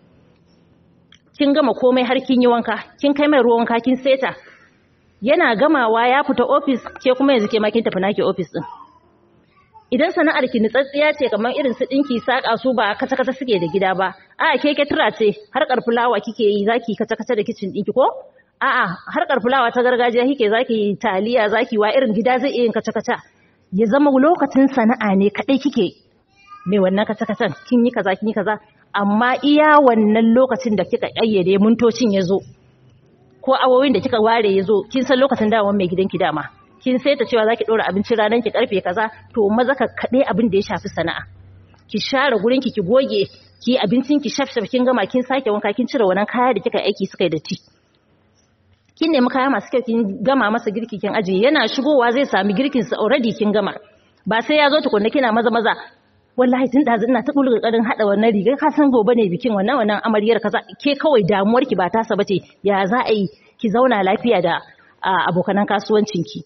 kin gama komai har kin yi wanka kin kai mai ruwan wanka kin seta yana gamawa ya fita office ke kuma yanzu ke ma kin tafi naki office din idan sana'ar ki nitsatsiya ce kamar irin su dinki saka su ba kace kace suke da gida ba a ke ke tura ce har karfulawa kike yi zaki kace kace da kitchen dinki ko a'a har karfulawa ta gargajiya kike zaki taliya zaki wa irin gida zai iya yin kace kace ya zama lokacin sana'a ne kadai kike me wannan kace kacen kin yi kaza kin yi kaza amma iya wannan lokacin da kika kayyade mintocin yazo ko awowin da kika ware yazo kin san lokacin dawon mai gidanki dama kin saita cewa zaki dora abincin ranar ki karfe kaza to maza ka kade abin da ya shafi sana'a ki share gurin ki ki goge ki abincin ki shafshaf kin gama kin sake wanka kin cire wannan kaya da kika aiki suka yi datti kin nemi kaya masu kyau kin gama masa girki kin ajiye yana shigowa zai sami girkin sa already kin gama ba sai ya zo tukunna kina maza maza wallahi tun da ina ta kullu karin hada wannan rigar ka san gobe ne bikin wannan wannan amaryar kaza ke kawai damuwar ki ba ta sa bace ya za a yi ki zauna lafiya da abokanan kasuwancin ki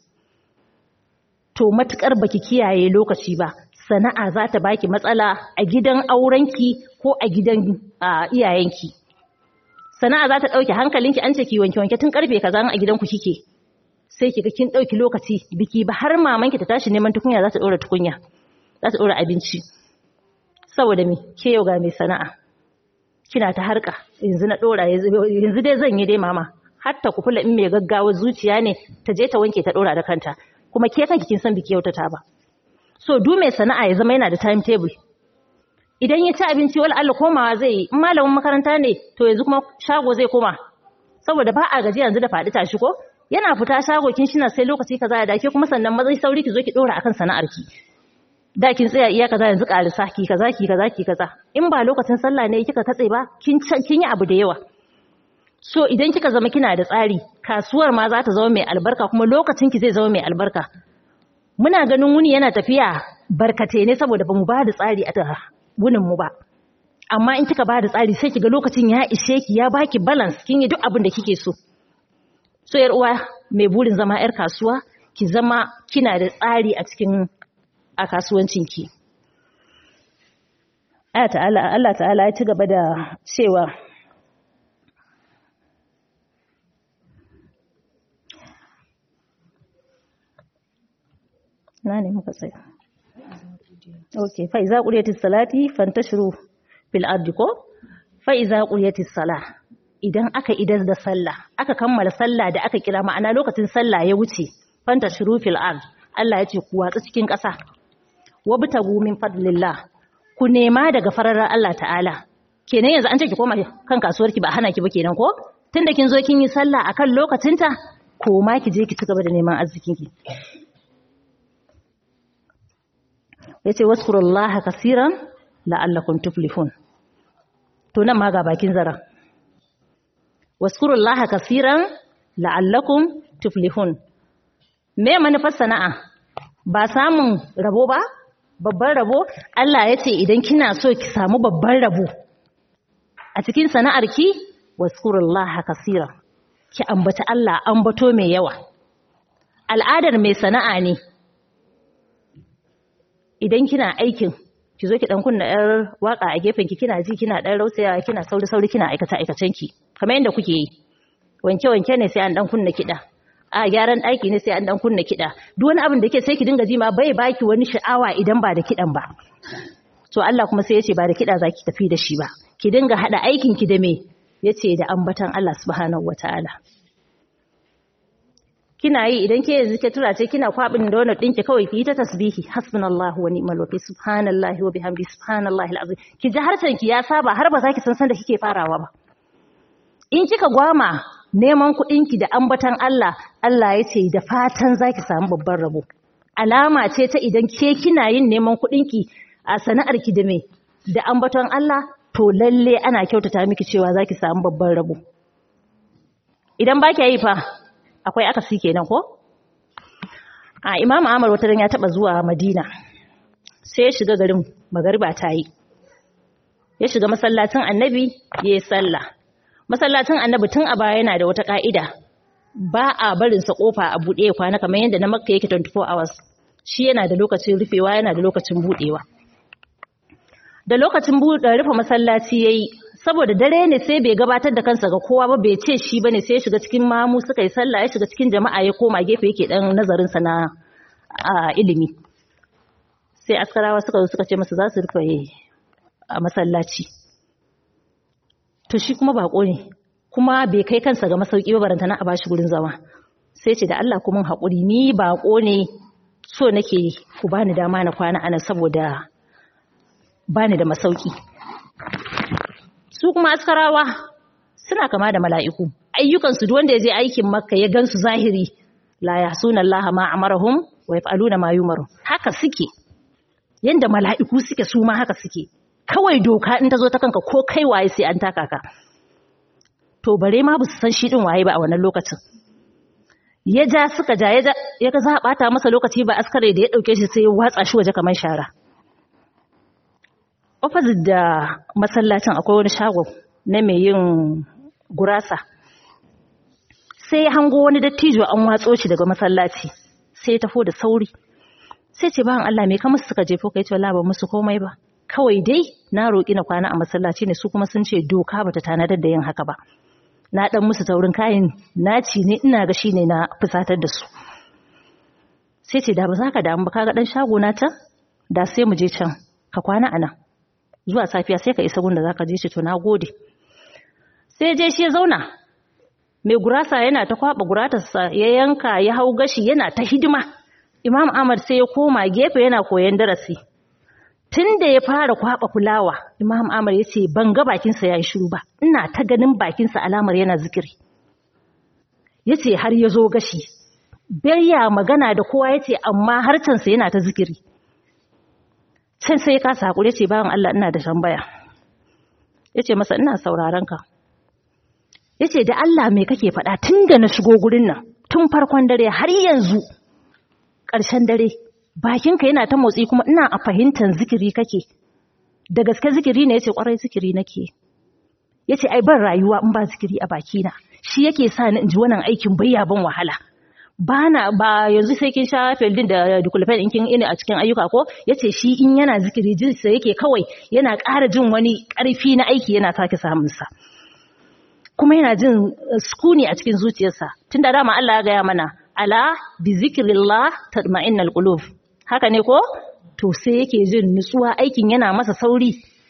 to matukar baki kiyaye lokaci ba sana'a za ta baki matsala a gidan aurenki ko a gidan iyayenki sana'a za ta ɗauke hankalinki an ce ki wanke wanke tun karfe kaza a gidanku kike sai kiga kin ɗauki lokaci biki ba har mamanki ta tashi neman tukunya za ta ɗora tukunya za ta ɗora abinci saboda me ke yau ga mai sana'a kina ta harka yanzu na ɗora yanzu dai zan yi dai mama hatta ku kula in mai gaggawa zuciya ne ta je ta wanke ta ɗora da kanta kuma ke kanki kin san biki yautata ba so du mai sana'a ya zama yana da timetable idan ya ci abinci wala Allah komawa zai yi in malamin makaranta ne to yanzu kuma shago zai koma saboda ba a gaji yanzu da faɗi tashi ko yana fita shago kin shina sai lokaci kaza ya dake kuma sannan mazai sauri ki zo ki dora akan sana'ar ki da kin tsaya iya kaza yanzu ƙarisa ki kaza ki kaza ki kaza in ba lokacin sallah ne kika katse ba kin kin yi abu da yawa so idan kika zama kina da tsari kasuwar ma za ta zama mai albarka kuma lokacin ki zai zama mai albarka muna ganin wuni yana tafiya barkate ne saboda bamu ba da tsari a wunin mu ba amma in kika ba da tsari sai kiga lokacin ya ishe ki ya baki balance kin yi duk abin da kike so so yar uwa mai burin zama yar kasuwa ki zama kina da tsari a cikin a kasuwancin ki Allah ta'ala Allah ta'ala ya ci gaba da cewa na ne muka tsaya okay fa iza quliyatis salati fantashiru fil ardi ko fa iza quliyatis sala idan aka idar da sallah aka kammala sallah da aka kira ma'ana lokacin sallah ya wuce fantashiru fil ard Allah ya ce ku watsa cikin ƙasa wabtagu min fadlillah ku nema daga fararar Allah ta'ala kenan yanzu an ce ki koma kan kasuwarki ba hana ki ba kenan ko tunda kin zo kin yi sallah akan lokacinta koma ki je ki ci gaba da neman arzikinki yace waskurullaha kaseeran la'allakum tuflihun to nan ma ga bakin zara waskurullaha kaseeran la'allakum tuflihun me manufar sana'a ba samun rabo ba babban rabo Allah ya ce idan kina so ki samu babban rabo a cikin sana'arki waskurullaha kasira ki ambata Allah ambato mai yawa al'adar mai sana'a ne idan kina aikin ki zo ki dan kunna yar waka a gefen ki kina ji kina dan rausayawa kina sauri sauri kina aikata aikacen ki kamar yadda kuke yi wanke wanke ne sai an dan kunna kida a gyaran ɗaki ne sai an dan kunna kida duk wani abin da yake sai ki dinga ji ma bai baki wani sha'awa idan ba da kidan ba to Allah kuma sai ya ce ba da kida zaki tafi da shi ba ki dinga hada aikin ki da me yace da ambatan Allah subhanahu wataala kina yi idan ke yanzu ke tura ce kina kwabin da wannan dinki kawai ki yi ta tasbihi hasbunallahu wa ni'mal wakil subhanallahi wa bihamdi subhanallahi alazim ki ji harshen ki ya saba har ba za ki san san da kike farawa ba in kika gwama neman kuɗin ki da ambatan Allah Allah ya ce da fatan zaki samu babban rabo alama ce ta idan ke kina yin neman kuɗin ki a sana'ar ki da me da ambaton Allah to lalle ana kyautata miki cewa zaki samu babban rabo idan ba yi fa akwai akasi kenan ko a imamu amar wata ya taba zuwa madina sai ya shiga garin magariba ta yi ya shiga masallacin annabi ya yi sallah masallacin annabi tun a baya yana da wata ka'ida ba a barinsa kofa a buɗe kwana kamar yadda na makka yake 24 hours shi yana da lokacin rufewa yana da lokacin buɗewa da lokacin rufe masallaci ya yi saboda dare ne sai bai gabatar da kansa ga kowa ba bai ce shi bane sai ya shiga cikin mamu suka yi sallah ya shiga cikin jama'a ya koma gefe yake dan nazarin sa na ilimi sai askarawa suka zo suka ce masa za su rufe a masallaci to shi kuma bako ne kuma bai kai kansa ga masauki ba barantana a bashi gurin zama sai ce da Allah kuma haƙuri ni bako ne so nake ku bani dama na kwana anan saboda bani da masauki su kuma askarawa suna kama da mala'iku ayyukansu duk wanda ya je aikin makka ya gansu zahiri la yahsuna allaha ma amarahum wa yaf'aluna ma yumaru haka suke yanda mala'iku suke su ma haka suke kawai doka in ta zo ta kanka ko kai waye sai an taka ka to bare ma ba su san shi din waye ba a wannan lokacin ya ja suka ja ya ga za a bata masa lokaci ba askare da ya dauke shi sai ya watsa shi waje kamar shara opposite da masallacin akwai wani shago na mai yin gurasa sai ya hango wani dattijo an watso shi daga masallaci sai ya tafo da sauri sai ce bayan Allah me kamar suka jefo kai ce wallahi ba musu komai ba kawai dai na roƙi na kwana a masallaci ne su kuma sun ce doka bata tanadar da yin haka ba na dan musu taurin kayan naci ne ina ga shine na fusatar da su sai ce da ba za ka damu ba kaga dan shago na can da sai mu je can ka kwana a nan zuwa safiya sai ka isa gunda za ka je shi to na gode sai je shi ya zauna mai gurasa yana ta kwaba guratarsa ya yanka ya hau gashi yana ta hidima imam ahmad sai ya koma gefe yana koyon darasi tun da ya fara kwaba fulawa imam ahmad ya ce ban ga bakinsa ya yi shiru ba ina ta ganin bakinsa alamar yana zikiri ya ce har ya zo gashi ya magana da kowa ya ce amma harcensa yana ta zikiri can sai ka sakure ce bayan Allah ina da tambaya yace masa ina sauraron ka yace da Allah me kake faɗa tun da na shigo gurin nan tun farkon dare har yanzu ƙarshen dare bakinka yana ta motsi kuma ina a fahimtar zikiri kake da gaske zikiri ne yace kwarai zikiri nake yace ai ban rayuwa in ba zikiri a bakina shi yake sa ni in ji wannan aikin bayya ban wahala bana ba yanzu sai kin sha feldin da dukulfen in kin ina a cikin ayyuka ko yace shi in yana zikiri jinsa yake kawai yana ƙara jin wani ƙarfi na aiki yana sake samun sa kuma yana jin sukuni a cikin zuciyarsa tunda dama Allah ya gaya mana ala bi zikrillah tatma'innal qulub haka ne ko to sai yake jin nutsuwa aikin yana masa sauri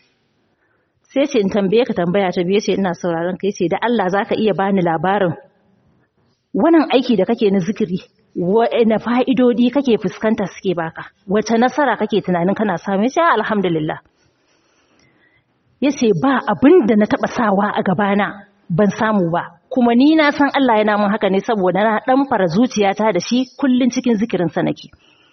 sai ce in tambaye ka tambaya ta biye ce ina sauraron ka yace da Allah zaka iya bani labarin wannan aiki da kake na zikiri na fa'idodi kake fuskanta suke baka wace nasara kake tunanin kana samu ya alhamdulillah ya ce ba abin da na taɓa sawa a gabana ban samu ba kuma ni na san Allah yana mun haka ne saboda na ɗan fara zuciyata da shi kullum cikin zikirinsa nake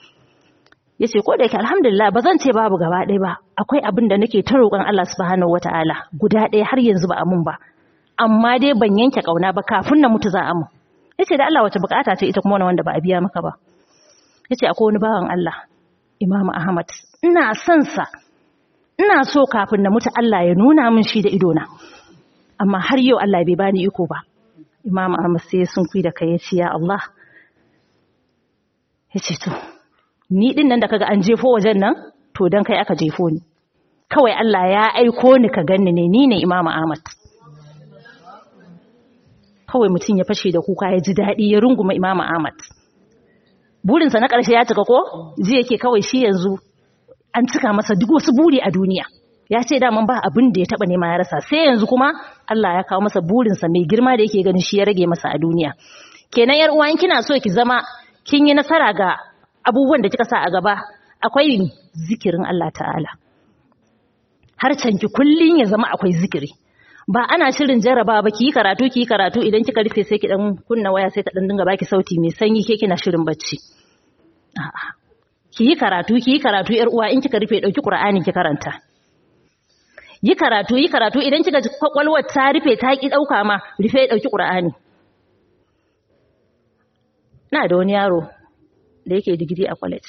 ya ce ko da yake alhamdulillah ba zan ce babu gaba ɗaya ba akwai abin da nake ta roƙon Allah subhanahu wata'ala guda ɗaya har yanzu ba a mun ba amma dai ban yanke ƙauna ba kafin na mutu za a mun ya ce da Allah wace bukata ce ita kuma wani wanda ba a biya maka ba ya ce akwai wani bawan Allah Imam Ahmad ina son sa ina so kafin na mutu Allah ya nuna min shi da idona amma har yau Allah bai bani iko ba Imam Ahmad sai sun kui da kai ya ce ya Allah ya ce to ni din nan da kaga an jefo wajen nan to dan kai aka jefo ni kawai Allah ya aiko ni ka ganni ne ni ne Imam Ahmad kawai mutum ya fashe da kuka ya ji daɗi ya runguma Imam Ahmad burinsa na ƙarshe ya cika ko ji yake kawai shi yanzu an cika masa duk wasu buri a duniya ya ce daman ba abin da ya taba nema ya rasa sai yanzu kuma Allah ya kawo masa burinsa mai girma da yake ganin shi ya rage masa a duniya kenan yar uwa kina so ki zama kin yi nasara ga abubuwan da kika sa a gaba akwai zikirin Allah ta'ala har canki kullun ya zama akwai zikiri ba ana shirin jaraba ba ki yi karatu ki yi karatu idan kika rufe sai ki dan kunna waya sai ta dan dinga baki sauti mai sanyi ke kina shirin bacci a'a ki yi karatu ki yi karatu yar uwa in kika rufe dauki qur'ani ki karanta yi karatu yi karatu idan kika kwakwalwar ta rufe ta ki dauka ma rufe dauki qur'ani na da wani yaro da yake digiri a college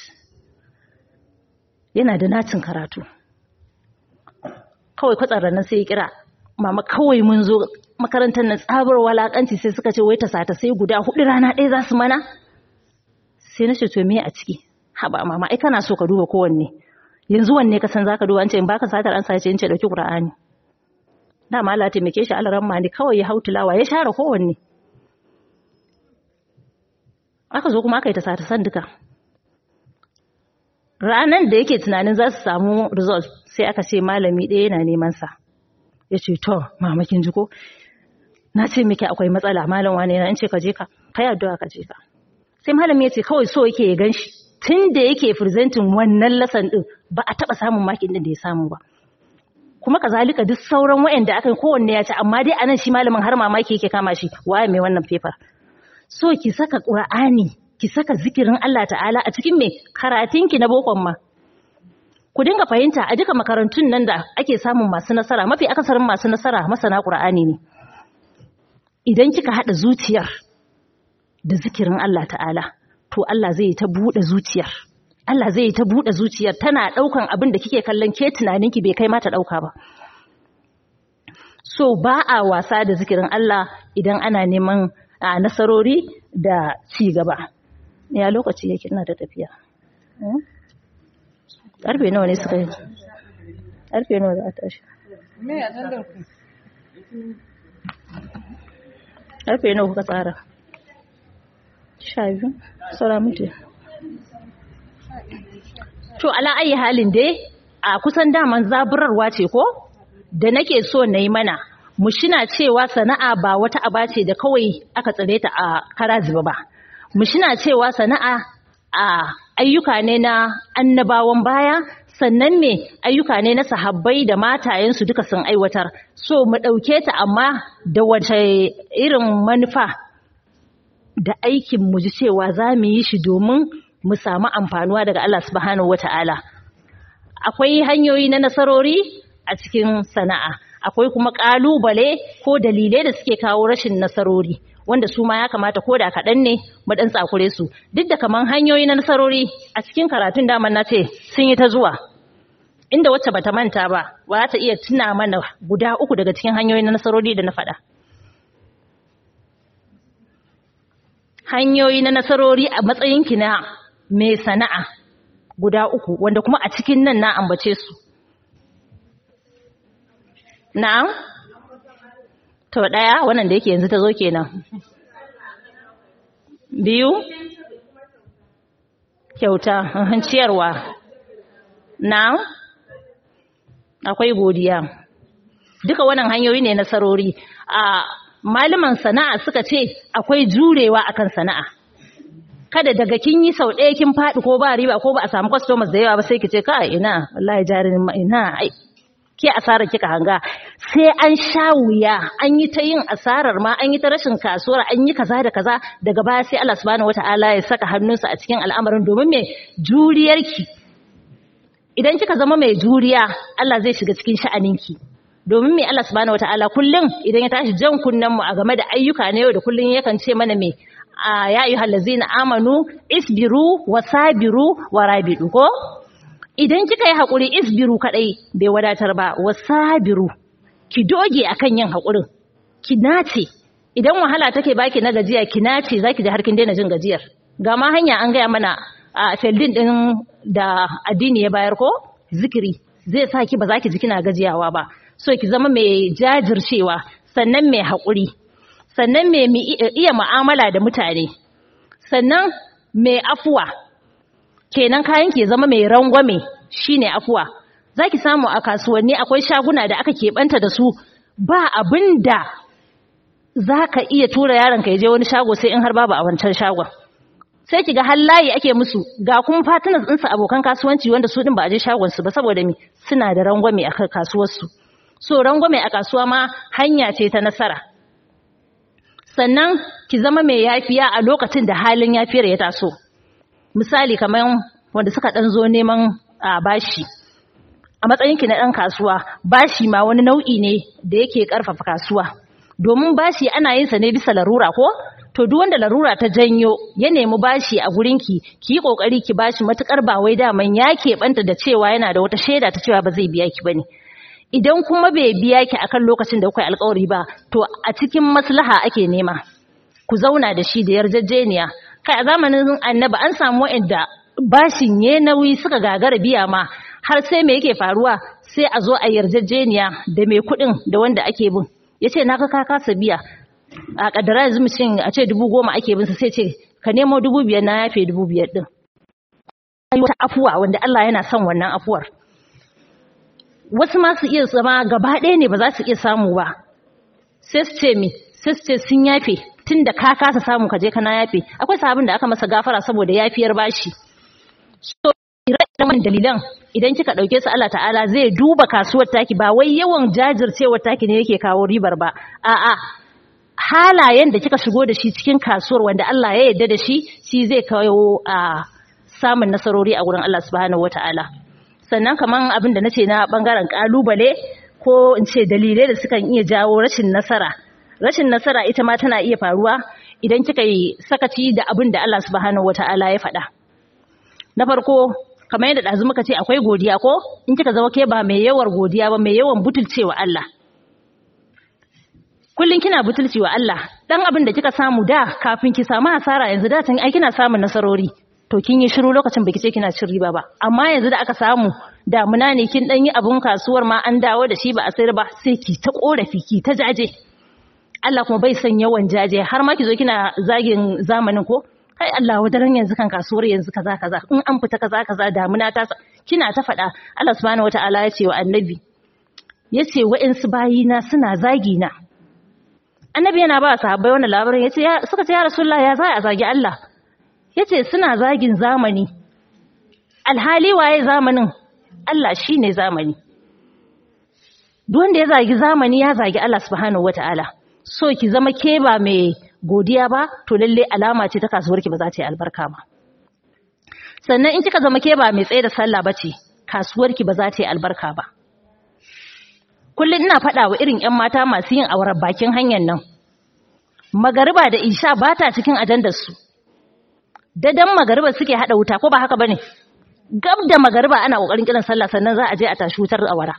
yana da nacin karatu kawai kwatsar nan sai ya kira mama kawai mun zo makarantar nan tsabar walakanci sai suka ce wai ta sata sai guda hudu rana ɗaya za su mana sai na ce to me a ciki haba mama ai kana so ka duba kowanne yanzu wanne ka san zaka duba an ce in baka satar an sace in ce dauki qur'ani dama Allah taimake shi Allah ramma ne kawai ya hautulawa ya share kowanne aka zo kuma aka yi ta sata san duka ranan da yake tunanin za su samu result sai aka ce malami ɗaya yana neman sa ya ce to mama kin ji ko na ce miki akwai matsala malam wane na in ce ka je ka kai addu'a ka je ka sai malami ya ce kawai so yake ya ganshi tun da yake presenting wannan lesson din ba a taba samun makin din da ya samu ba kuma kazalika duk sauran wayanda aka kowanne ya ci amma dai anan shi malamin har mamaki yake kama shi waye mai wannan paper so ki saka qur'ani ki saka zikirin Allah ta'ala a cikin me karatunki na bokon ma ku dinga fahimta a duka makarantun nan da ake samun masu nasara mafi akasarin masu nasara masana qur'ani ne idan kika hada zuciyar da zikirin Allah ta'ala to Allah zai ta bude zuciyar Allah zai ta bude zuciyar tana daukan abin da kike kallon ke tunaninki bai kai mata dauka ba so ba a wasa da zikirin Allah idan ana neman a nasarori da ci gaba ya lokaci yake ina da tafiya karfe nawa ne suka yi karfe nawa za a tashi me ya tandar ku karfe nawa kuka tsara sha biyu saura mutu to ala ayi halin dai a kusan daman zaburarwa ce ko da nake so na yi mana mu shina cewa sana'a ba wata aba ce da kawai aka tsare ta a kara zuba ba mu shina cewa sana'a a ayyuka ne na annabawan baya sannan me ayyuka ne na sahabbai da matayensu duka sun aiwatar so mu ɗauke ta amma da wace irin manufa da aikin mu ji cewa za mu yi shi domin mu samu amfanuwa daga Allah subhanahu wata'ala akwai hanyoyi na nasarori a cikin sana'a akwai kuma ƙalubale ko dalilai da suke kawo rashin nasarori wanda su ma ya kamata ko da kaɗan ne mu ɗan tsakure su duk da kaman hanyoyi na nasarori a cikin karatun daman na ce sun yi ta zuwa inda wacce bata manta ba ba ta iya tuna mana guda uku daga cikin hanyoyi na nasarori da na faɗa hanyoyi na nasarori a matsayinki na mai sana'a guda uku wanda kuma a cikin nan na ambace su na'am to daya wannan da yake yanzu ta zo kenan biyu kyauta ciyarwa na'am akwai godiya duka wannan hanyoyi ne nasarori a malaman sana'a suka ce akwai jurewa akan sana'a kada daga kin yi sau ɗaya kin faɗi ko ba riba ko ba a samu customers da yawa ba sai ki ce kai ina wallahi jarin ina ai ke asarar kika hanga sai an sha wuya an yi ta yin asarar ma an yi ta rashin kasuwar an yi kaza da kaza daga baya sai Allah subhanahu wataala ya saka hannunsa a cikin al'amarin domin me juriyarki idan kika zama mai juriya Allah zai shiga cikin sha'aninki domin me Allah subhanahu wataala kullum idan ya tashi jan kunnen mu a game da ayyuka na yau da kullum yakan ce mana me ya ayyuhal ladzina amanu isbiru wasabiru warabidu ko idan kika yi haƙuri isbiru kaɗai bai wadatar ba wasabiru ki doge akan yin haƙurin ki nace idan wahala take baki na gajiya ki nace zaki ji har kin daina jin gajiyar ga ma hanya an gaya mana a feldin din da addini ya bayar ko zikiri zai sa ki ba za ki ji kina gajiyawa ba so ki zama mai jajircewa sannan mai haƙuri sannan mai iya mu'amala da mutane sannan mai afuwa kenan kayan ke zama mai rangwame shine afuwa zaki samu a kasuwanni akwai shaguna da aka keɓanta da su ba abin da za ka iya tura yaron ka je wani shago sai in har babu a wancan shagon sai ki ga har layi ake musu ga kuma fatinas ɗinsu abokan kasuwanci wanda su ɗin ba a je shagon su ba saboda mi suna da rangwame a kasuwarsu so rangwame a kasuwa ma hanya ce ta nasara sannan ki zama mai yafiya a lokacin da halin yafiyar ya taso misali kamar wanda suka ɗan zo neman a bashi a matsayinki na ɗan kasuwa bashi ma wani nau'i ne da yake ƙarfafa kasuwa domin bashi ana yin sa ne bisa larura ko to duk wanda larura ta janyo ya nemi bashi a gurinki ki yi kokari ki bashi matukar ba wai daman ya keɓanta da cewa yana da wata shaida ta cewa ba zai biya ki bane idan kuma bai biya ki akan lokacin da kuka alƙawari ba to a cikin maslaha ake nema ku zauna da shi da yarjejeniya kai a zamanin annabi an samu wa'anda bashin ya nauyi suka gagara biya ma har sai me yake faruwa sai a zo a yarjejeniya da mai kuɗin da wanda ake bin ya ce na ka kasa biya a ƙaddara yanzu mutum a ce dubu goma ake bin sai ce ka nemo dubu biyar na yafe dubu biyar ɗin wata afuwa wanda Allah yana son wannan afuwar wasu ma su iya zama gaba ɗaya ne ba za su iya samu ba sai su ce mi sai su ce sun yafe tun da ka kasa samu ka je kana yafe akwai sahabin da aka masa gafara saboda yafiyar bashi so ire dalilan idan kika dauke su Allah ta'ala zai duba kasuwar taki ba wai yawan jajircewar taki ne yake kawo ribar ba a'a halayen da kika shigo da shi cikin kasuwar wanda Allah ya yarda da shi shi zai kawo a samun nasarori a gurin Allah subhanahu wataala sannan kaman abin da nace na bangaren kalubale ko in ce dalilai da sukan iya jawo rashin nasara rashin nasara ita ma tana iya faruwa idan kika yi sakaci da abin da Allah subhanahu wataala ya faɗa na farko kamar yadda ɗazu muka ce akwai godiya ko in kika zama ke ba mai yawar godiya ba mai yawan butulcewa Allah kullum kina butulcewa Allah dan abin da kika samu da kafin ki samu hasara yanzu da tun ai kina samun nasarori to kin yi shiru lokacin baki ce kina cin riba ba amma yanzu da aka samu damuna ne kin dan yi abun kasuwar ma an dawo da shi ba a sayar ba sai ki ta korafi ki ta jaje Allah kuma bai son yawan jaje har ma ki zo kina zagin zamanin ko kai Allah wadaran yanzu kan kasuwar yanzu kaza kaza in an fita kaza kaza damuna ta kina ta faɗa Allah subhanahu wataala ya ce wa annabi ya ce wa'insu bayina suna zagi na annabi yana ba sahabbai wannan labarin yace ya suka ce ya rasulullah ya za a zagi Allah yace suna zagin zamani alhali waye zamanin Allah shine zamani duk wanda ya zagi zamani ya zagi Allah subhanahu wataala so ki zama ke ba mai godiya ba to lalle alama ce ta kasuwarki ba za ta yi albarka ba sannan in kika zama ke ba mai tsaye da sallah bace kasuwarki ba za ta yi albarka ba kullum ina faɗa wa irin 'yan mata masu yin auren bakin hanyar nan magariba da isha ba ta cikin ajandarsu dadan magariba suke haɗa wuta ko ba haka ba ne gab da magariba ana ƙoƙarin kiran sallah sannan za a je a tashi wutar awara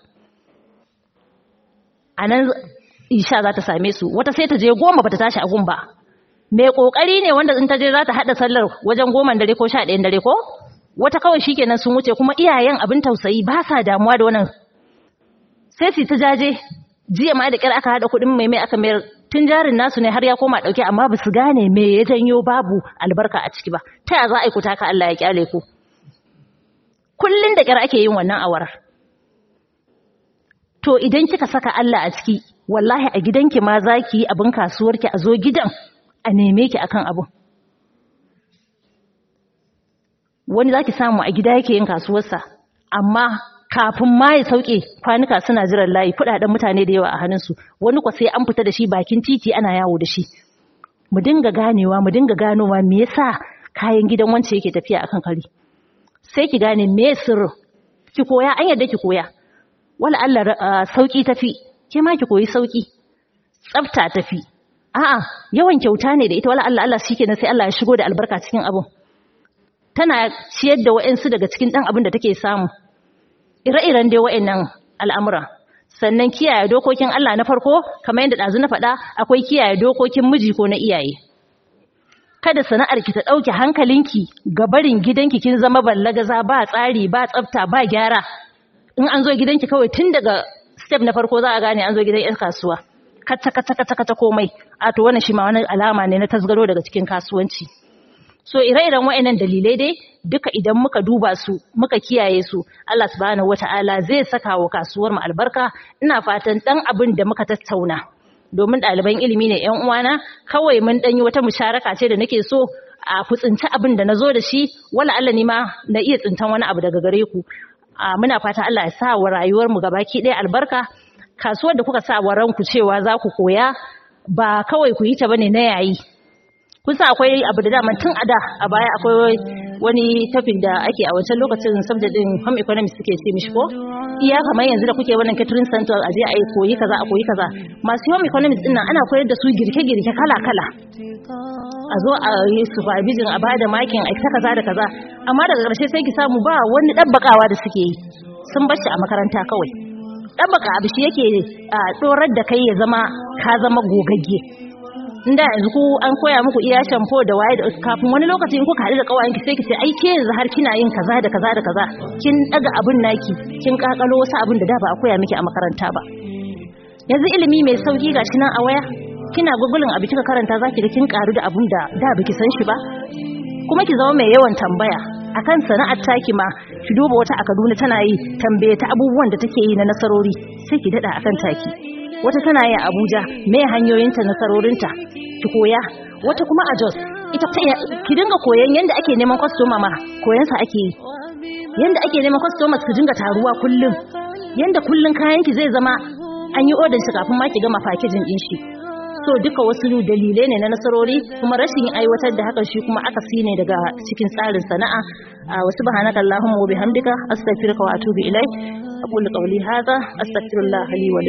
a nan isha za ta same su wata sai ta je goma ba ta tashi a gun ba mai ƙoƙari ne wanda in ta je za ta haɗa sallar wajen goman dare ko sha ɗayan dare ko wata kawai shikenan sun wuce kuma iyayen abin tausayi ba sa damuwa da wannan sai su ta jaje jiya ma da kyar aka hada kuɗin mai mai aka mayar tun jarin nasu ne har ya koma ɗauke amma ba su gane me ya janyo babu albarka a ciki ba ta ya za a yi kuta ka Allah ya kyale ku kullun da kyar ake yin wannan awarar to idan kika saka Allah a ciki wallahi a gidanki ma za ki yi abin kasuwarki a zo gidan a neme ki akan abin wani za ki samu a gida yake yin kasuwarsa amma kafin ma ya sauke kwanuka suna jiran layi kudaden mutane da yawa a hannunsu wani kwa sai an fita da shi bakin titi ana yawo da shi mu dinga ganewa mu dinga ganowa me yasa kayan gidan wance yake tafiya akan kari sai ki gane me sirrin ki koya an yadda ki koya wala Allah sauki tafi ke ma ki koyi sauki tsafta tafi a'a yawan kyauta ne da ita wala Allah Allah shikenan sai Allah ya shigo da albarka cikin abun tana ciyar da wa'ansu daga cikin dan abin da take samu ire-iren dai wa'annan al'amura sannan kiyaye dokokin Allah na farko kamar yadda ɗazu na faɗa akwai kiyaye dokokin miji ko na iyaye kada sana'ar ki ta ɗauke hankalinki ga barin gidanki kin zama ballagaza ba tsari ba tsafta ba gyara in an zo gidanki kawai tun daga step na farko za a gane an zo gidan 'yan kasuwa kata kata kata kata komai a to wannan shi ma wani alama ne na tasgaro daga cikin kasuwanci so ire-iren wa'annan dalilai dai duka idan muka duba su muka kiyaye su Allah subhanahu wata'ala zai saka wa kasuwar mu albarka ina fatan dan abin da muka tattauna domin ɗaliban ilimi ne ƴan uwana kawai mun ɗan yi wata musharaka ce da nake so a ku tsinci abin da na zo da shi wala Allah ni ma na iya tsintan wani abu daga gare ku a muna fata Allah ya sa wa rayuwar mu gabaki ɗaya albarka kasuwar da kuka sa wa ranku cewa za ku koya ba kawai ku yi ta bane na yayi kun sa akwai abu da dama tun a da a baya akwai wani tafin da ake a wancan lokacin subject din home economics suke ce mishi ko iya kamar yanzu da kuke wannan catering center a je a yi koyi kaza a koyi kaza masu home economics din nan ana koyar da su girke-girke kala-kala a zo a yi supervision a bada makin a ta kaza da kaza amma daga ƙarshe sai ki samu ba wani ɗabbakawa da suke yi sun bar shi a makaranta kawai ɗabbaka abu shi yake ɗorar da kai ya zama ka zama gogagge inda yanzu ku an koya muku iya shampo da waye da kafin wani lokaci in kuka haɗu da ƙawayenki sai ki ce ai ke yanzu har kina yin kaza da kaza da kaza kin ɗaga abin naki kin kakalo wasu abin da da ba a koya miki a makaranta ba yanzu ilimi mai sauki gashi nan a waya kina gugulin abu kika karanta zaki ga kin karu da abun da da baki san shi ba kuma ki zama mai yawan tambaya akan sana'ar taki ma ki duba wata a Kaduna tana yi tambaye ta abubuwan da take yi na nasarori sai ki dada akan taki wata tana yi a Abuja me hanyoyinta nasarorinta ki koya wata kuma a Jos ita ki dinga koyan yanda ake neman customer ma koyan sa ake yi yanda ake neman customers ki dinga taruwa kullum yanda kullun kayan ki zai zama an yi odin shi kafin ma ki gama packaging din shi so duka wasu dalilai ne na nasarori kuma rashin aiwatar da hakan shi kuma akasi ne daga cikin tsarin sana'a a wasu bahanaka Allahumma wa bihamdika astaghfiruka wa atubu ilaik aqulu qawli hadha astaghfirullah li wa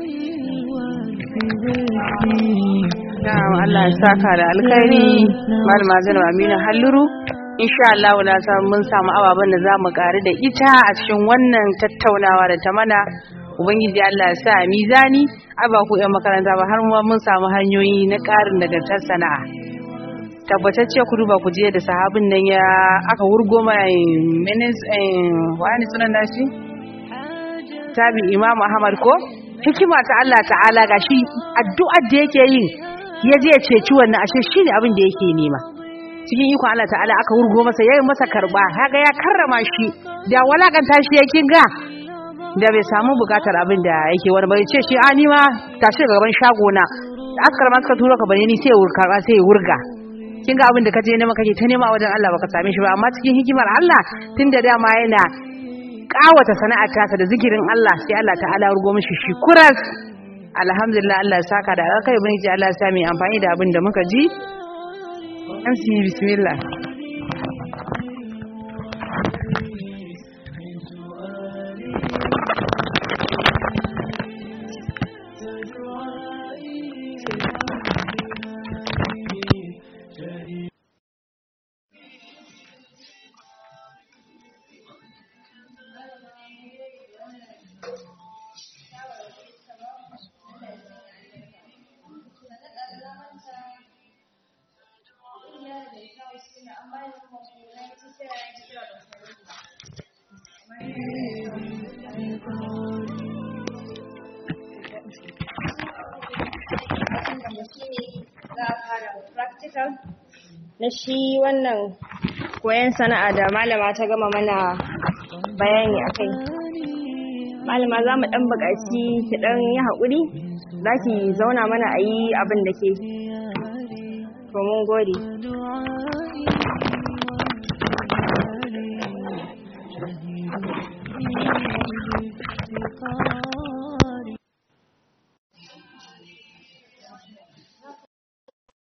Na'am Allah ya saka da alkhairi Malama Zainab Aminu Halluru insha Allah na san mun samu ababen da zamu ƙari da ita a cikin wannan tattaunawa da ta mana ubangiji Allah ya sa mizani aba ku yan makaranta ba har ma mun samu hanyoyi na ƙarin nagartar sana'a tabbatacce ku duba ku je da sahabin nan ya aka wurgo mai minis wani sunan nashi tabi imam ahmad ko hikima ta Allah ta'ala gashi addu'ar da yake yin ya je ya ceci wannan ashe shine abin da yake nema cikin ikon Allah ta'ala aka wurgo masa yayin masa karba kaga ya karrama shi da walakanta shi yakin ga da bai samu bukatar abin da yake wani bai ce shi ani ma tashi daga gaban shago na askar ma suka turo ka bane ni sai wurka sai wurga kin ga abin da kaje nema kake ta nema wajen Allah baka same shi ba amma cikin hikimar Allah tunda dama yana kawata sana'ar tasa da zikirin Allah sai Allah ta'ala rugo mishi shi kuras alhamdulillah Allah ya saka da alkai bin ji Allah ya sa mai amfani da abin da muka ji an si bismillah na shi wannan koyon sana'a da malama ta gama mana bayani a kai malama za mu ɗan buƙaci ki ɗan yi haƙuri za ki zauna mana a yi abin da ke to mun gode